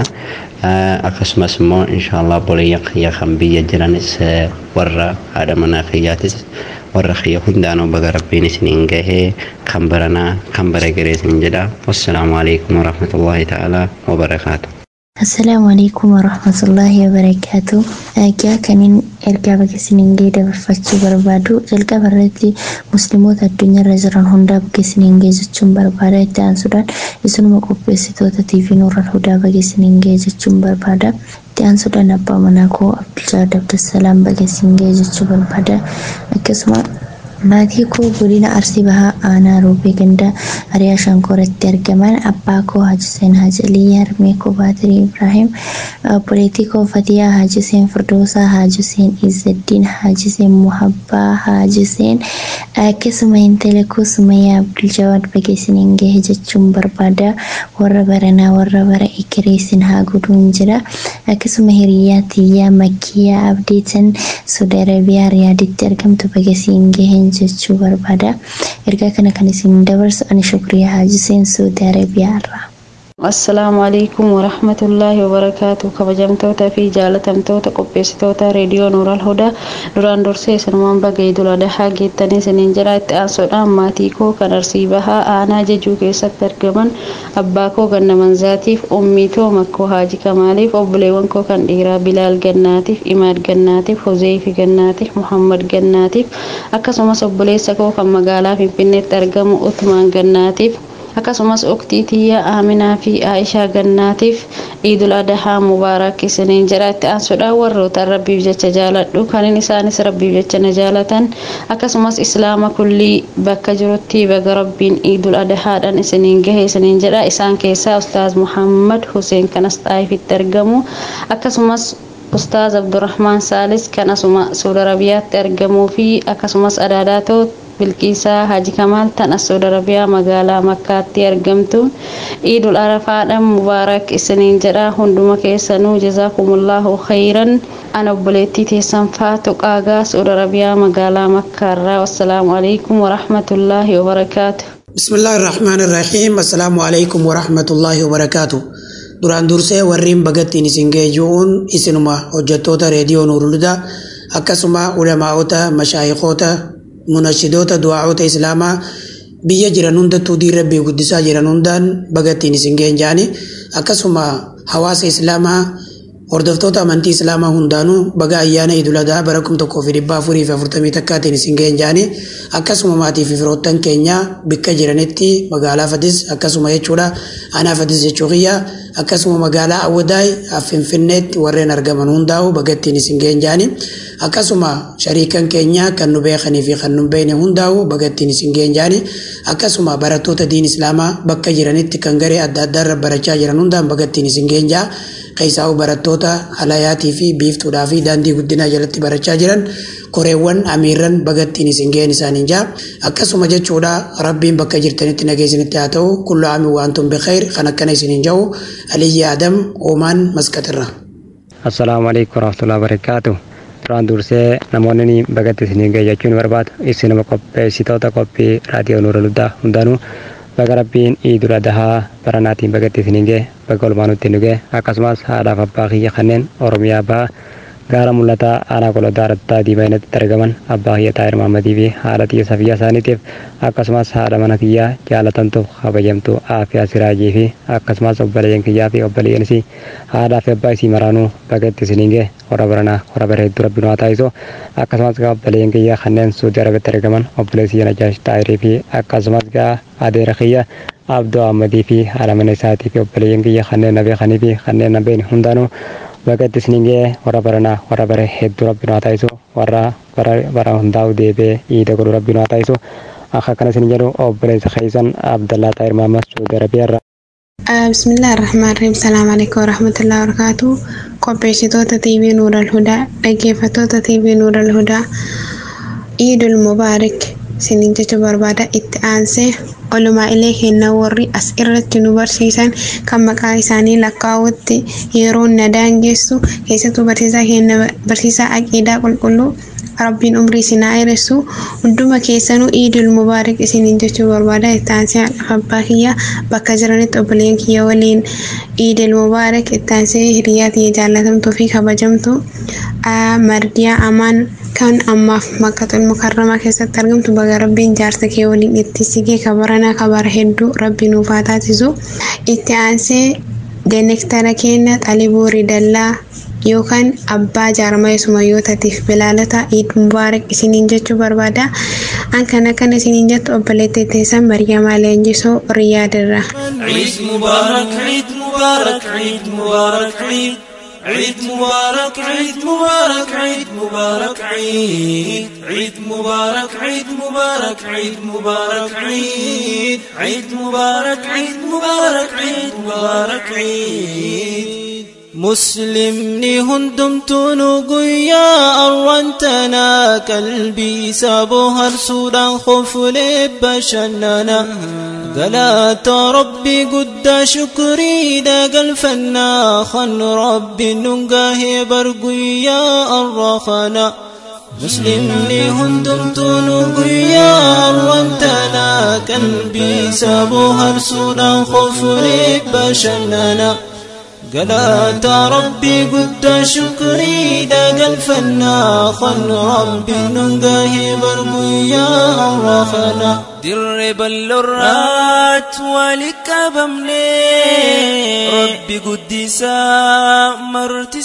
akkasumas immoo inshaallah obboleeyyan kiyya kan biyya jiranis warra haadha manaa kiyyaatis warra kiyya hundaanuu baga rabbiin isiniin gahee kan baranaa kan bara gareesin jedha wassalaamu alaikum warahmatullaahi ta'aalaa wabarakaatu Assalaamu alaikum warahmatullaahi wabarakaatu. Egaa kanin ergaa bakka isiniin gahee dabarfachuu barbaadu jalqaba irratti musliimoota addunyaarra jiran hundaa bakka isiniin gahee jechuun barbaada itti aansuudhaan isinuma qopheessitoota TV Nuural Hudaa bakka isiniin gahee jechuun barbaada. Itti aansuudhaan abbaa manaa koo Abduljaad Abdulsalaam bakka isiniin gahee jechuu barbaada. Akkasuma maatii koo godina arsii bahaa aanaa roobee gandaa ariyaa shankooratti argaman abbaa koo hajiseen hajalii harmee koo baatirii ibraahim obboleettii koo fatiyaa hajiseen firdoosaa hajiseen izzaddiin hajiseen muhabbaa hajiseen akkasuma intala koo sumayyaa abduljawaad bageessiniin gahe jechuun barbaada warra baranaa warra bara ekereessin haa guduun jira akkasuma hiriyyaa tiyyaa makkiyaa abdeetan saudi arabiyaa riyaaditti argamtu bageessiin gaheen jechuu barbaada ergaa kana kan isin dabarsu ani shukriyaa haajiseen saudi arabiyaa irraa assalaamu alaikum warahmatullaahi wabarakaatu kabajamtoota fi jaalatamtoota qopheessitoota reediyoo nuural hudaa duraan dursee isinumaan bagee dula dahaa geettanii isiniin jira itti aansuudhaan maatii koo kan arsii bahaa aanaa jejuu keessatti argaman abbaa koo ganna manzaatiif ummii too makkoo haaji kamaaliif obboleewwan koo kan dhiiraa bilaal gannaatiif imaad gannaatiif hozeefi gannaatiif muhammad gannaatiif akkasumas obboleessa koo kan magaalaa finfinneetti argamu utmaan gannaatiif akkasumas uktii tiyya aaminaa fi aishaa gannaatiif iidul adahaa mubaarak isiniin jedha itti aansuudhaan warroota rabbiif jecha jaaladhu kanin isaanis rabbiif jecha na jaalatan akkasumas islaama kullii bakka jirutti baga rabbiin iidul adahaadhaan isiniin gahe isiniin jedha isaan keessaa ustaaz muhammad huseen kanas xaayifitti argamu akkasumas ustaaz abdurrahmaan saalis kan asuma suudi arabiyaatti argamuu fi akkasumas adaadaatoo bilqiisaa haji kamaal tan as saudi arabiyaa magaalaa makkaatti argamtu iidul arafaadhaan mubaarak isiniin jedha hunduma keessanuu jazaakumullahu khayran ana obboleettii teessan faatu qaagaa saudi arabiyaa magaalaa makkaarraa wassalaamu alaikum warahmatullaahi wabarakaatu بسم الله الرحمن الرحيم السلام عليكم ورحمة الله وبركاته duraan dursee warreen bagattiin isin geeyyoon isinuma hojjettoota reediyoo nuurulda akkasuma ulamaa'ota mashaayikoota munashidoota du'aa'ota islaamaa biyya jiran hundattuu diin rabbii guddisaa jiran hundaan bagattiin isin geenjaani akkasuma hawaasa islaamaa hordoftoota amantii islaamaa hundaanuu baga ayyaana iduladaa bara kum tokkoo fi dhibba afurii fi afurtamii takkaatiin isin geenjaani akkasuma maatii fi firoottan keenya bakka jiranitti magaalaa fadis akkasuma jechuudha aanaa fadis jechuu kiyya akkasuma magaalaa awwadaay finfinneetti warreen argaman hundaa'u bagattiin isin geenjaani akkasuma shariikan keenya kan nu beekanii fi kan nu beekne hundaa'u bagattiin isin geenjaani akkasuma barattoota diin islaamaa bakka jiranitti kan garee adda addaarra barachaa jiran hundaan bagattiin isin geenjaa qeessaa'u barattoota halayaatii fi biiftuudhaa fi daandii guddinaa jalatti barachaa jiran koreewwan amiirran bagattiin isin ga'een isaaniin jaa akkasuma jechuudha rabbiin bakka jirtanitti nageessinitti haa ta'u kullu aami waantum bikheer kan akkana isiniin ja'u aliyyi adam oomaan maskatirra. assalaamu alaikum warahmatullahi wabarakaatu duraan dursee namoonni bagatti isinii ga'e jechuun barbaadu isinuma qopheessitoota qophii raadiyoo nuura luddaa hundaanuu baga rabbiin iidul adahaa baranaatiin bagatti isinii ga'e baga olmaanutti nu ga'e akkasumas haadhaaf abbaa kiyya kanneen oromiyaa ba'a gaara mul'ataa aanaa qoloddaa rattaa diimainatti argaman abbaa kiyya taa'ir maammadii fi haadha xiyya safiyyaa isaaniitiif akkasumas haadha mana kiyyaa jaalatamtuuf kabajamtuu aafiyaa siraajii fi akkasumas obboleeyyan kiyyaa fi obboleeyyan isii haadhaa fi abbaa isii maraanuu bagatti isiniin ga'e hora baranaa hora bareedduu rabbi nu haa taasisu akkasumas gaa obboleeyyan kiyyaa kanneen suudii arabitti argaman obboleessi najaash taayirii fi akkasumas gaa adeera kiyya abdoo ahmadii fi haadha mana isaatii fi obboleeyyan kiyya kanneen na beekanii fi kanneen na beekne hundaanuu bagatti isiniin ga'e warra baranaa warra bare hedduu rabbi nu haa taasisu warra bara hundaa'u deebee iida godhu rabbi nu haa taasisu akka akkana isin jedhu obboleessa keessan abdallaa taayir maammas suudi arabiyaarra. bismillah ar-rahmaan rahim salaam alaikum warahmatullahi wabarakatuh qopheessitoota tv nuural hudaa dhaggeeffattoota tv nuural hudaa iidul mubaarak isiniin jechuu barbaada itti aansee olumaa ilee kenna warri as irratti nu barsiisan kan maqaa isaanii lakkaa'utti yeroo na daangessu keessattuu barsiisaa kenna barsiisaa aqiidaa qulqulluu rabbiin umrii isinaa dheeressu hunduma keessanuu iidul mubaarak isiniin jechuu barbaada itti aansee abbaa kiyya bakka jiranitti obboleeyyan kiyya waliin iidul mubaarak itti aansee hiriyaa kiyya jaallatamtuu fi kabajamtu mardiyaa amaan kan ammaaf makkatul mukarramaa keessatti argamtu baga rabbiin jaarsa kee waliin itti sigee kabaranaa kabara hedduu rabbi nuuf haa taasisu itti aansee denektara keenya xalibuu ridallaa yookaan abbaa jaarmaya sumayyootaatiif bilaalata iid mubaarak isiniin jechuu barbaada an kana kana isiniin jettu obboleettii teessan maryamaa leenjisoo riyaadirra. عيد مبارك عيد مبارك عيد مبارك عيد عيد مبارك عيد مبارك عيد مبارك عيد عيد مبارك عيد مبارك عيد مبارك عيد عيد مبارك عيد مبارك عيد مبارك عيد مسلمني هندمتون قيا أرنتنا قلبي سابوها رسولا خفل بشننا قلات ربي قد شكري دا قلفنا خن ربي ننقاه برقيا الرخنا مسلمني هندمتون قيا أرنتنا قلبي سابوها رسولا خفل بشننا قلات ربي قد شكري دا قلفنا خن ربي ننقاه برقيا الرخنا درب اللرات ولك بمني ربي قدسا مرت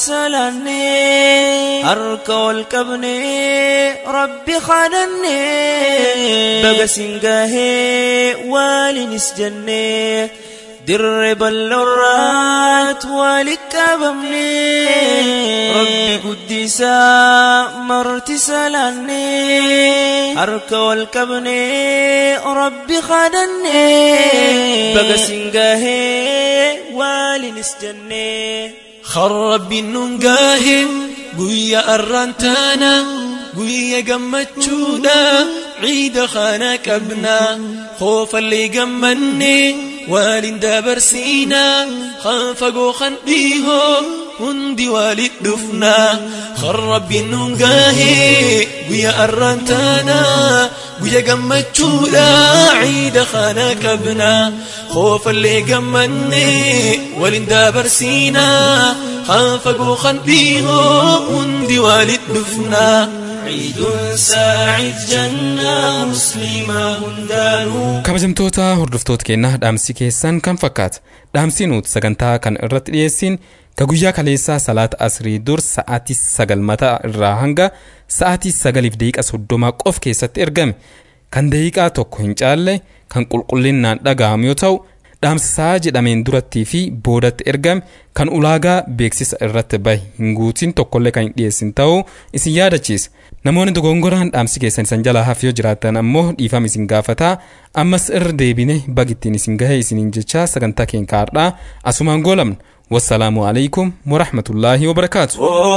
سلاني هرك والكبني ربي خانني بقى سنقاه والي نسجني درب اللرات ولك بمني ربي قدسا مرت سلاني هرك والكبني ربي خدني بقى سنقاه والي نسجني خرب النقاه قويا الرنتانا قويا قمتشونا عيد خانك ابنا خوف اللي قمني والين دبرسينا خافقو خنبيهو هندي والد دفنا خرب النقاهي ويا أرنتانا ويا قمتشولا عيد خانك ابنا خوف اللي قمني والين دبرسينا خافقو خنبيهو هندي والد دفنا عيد ساعد جنة مسلمة هندانو kabajamtoota hordoftoota keenyaa dhaamsi keessan kan fakkaata dhaamsi nuti sagantaa kan irratti dhiyeessin ka guyyaa kaleessaa salaata asrii dur sa'aatii sagal mataa irraa hanga sa'aatii sagaliif daqiiqa soddomaa qof keessatti ergame kan daqiiqaa tokko hin caalle kan qulqullinnaan dhaga'amu yoo ta'u dhaamsisaa jedhameen durattii fi boodatti ergame kan ulaagaa beeksisa irratti bahe hin guutin tokkollee kan hin dhiyeessin ta'uu isin yaadachiisa namoonni dogongoraan dhaamsi keessan isan jalaa hafe yoo jiraatan ammoo dhiifama isin gaafataa ammas irra deebine bagittiin isin gahe isiniin jecha sagantaa keenya kaardhaa asumaan goolamna wassalaamu alaykum warahmatullaahi wabarakaatu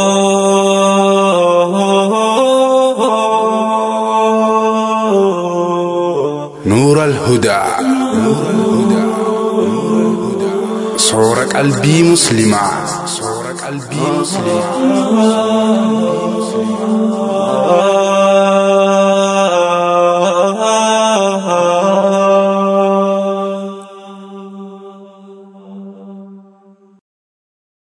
نور الهدى صور قلبي مسلمة صور قلبي مسلمة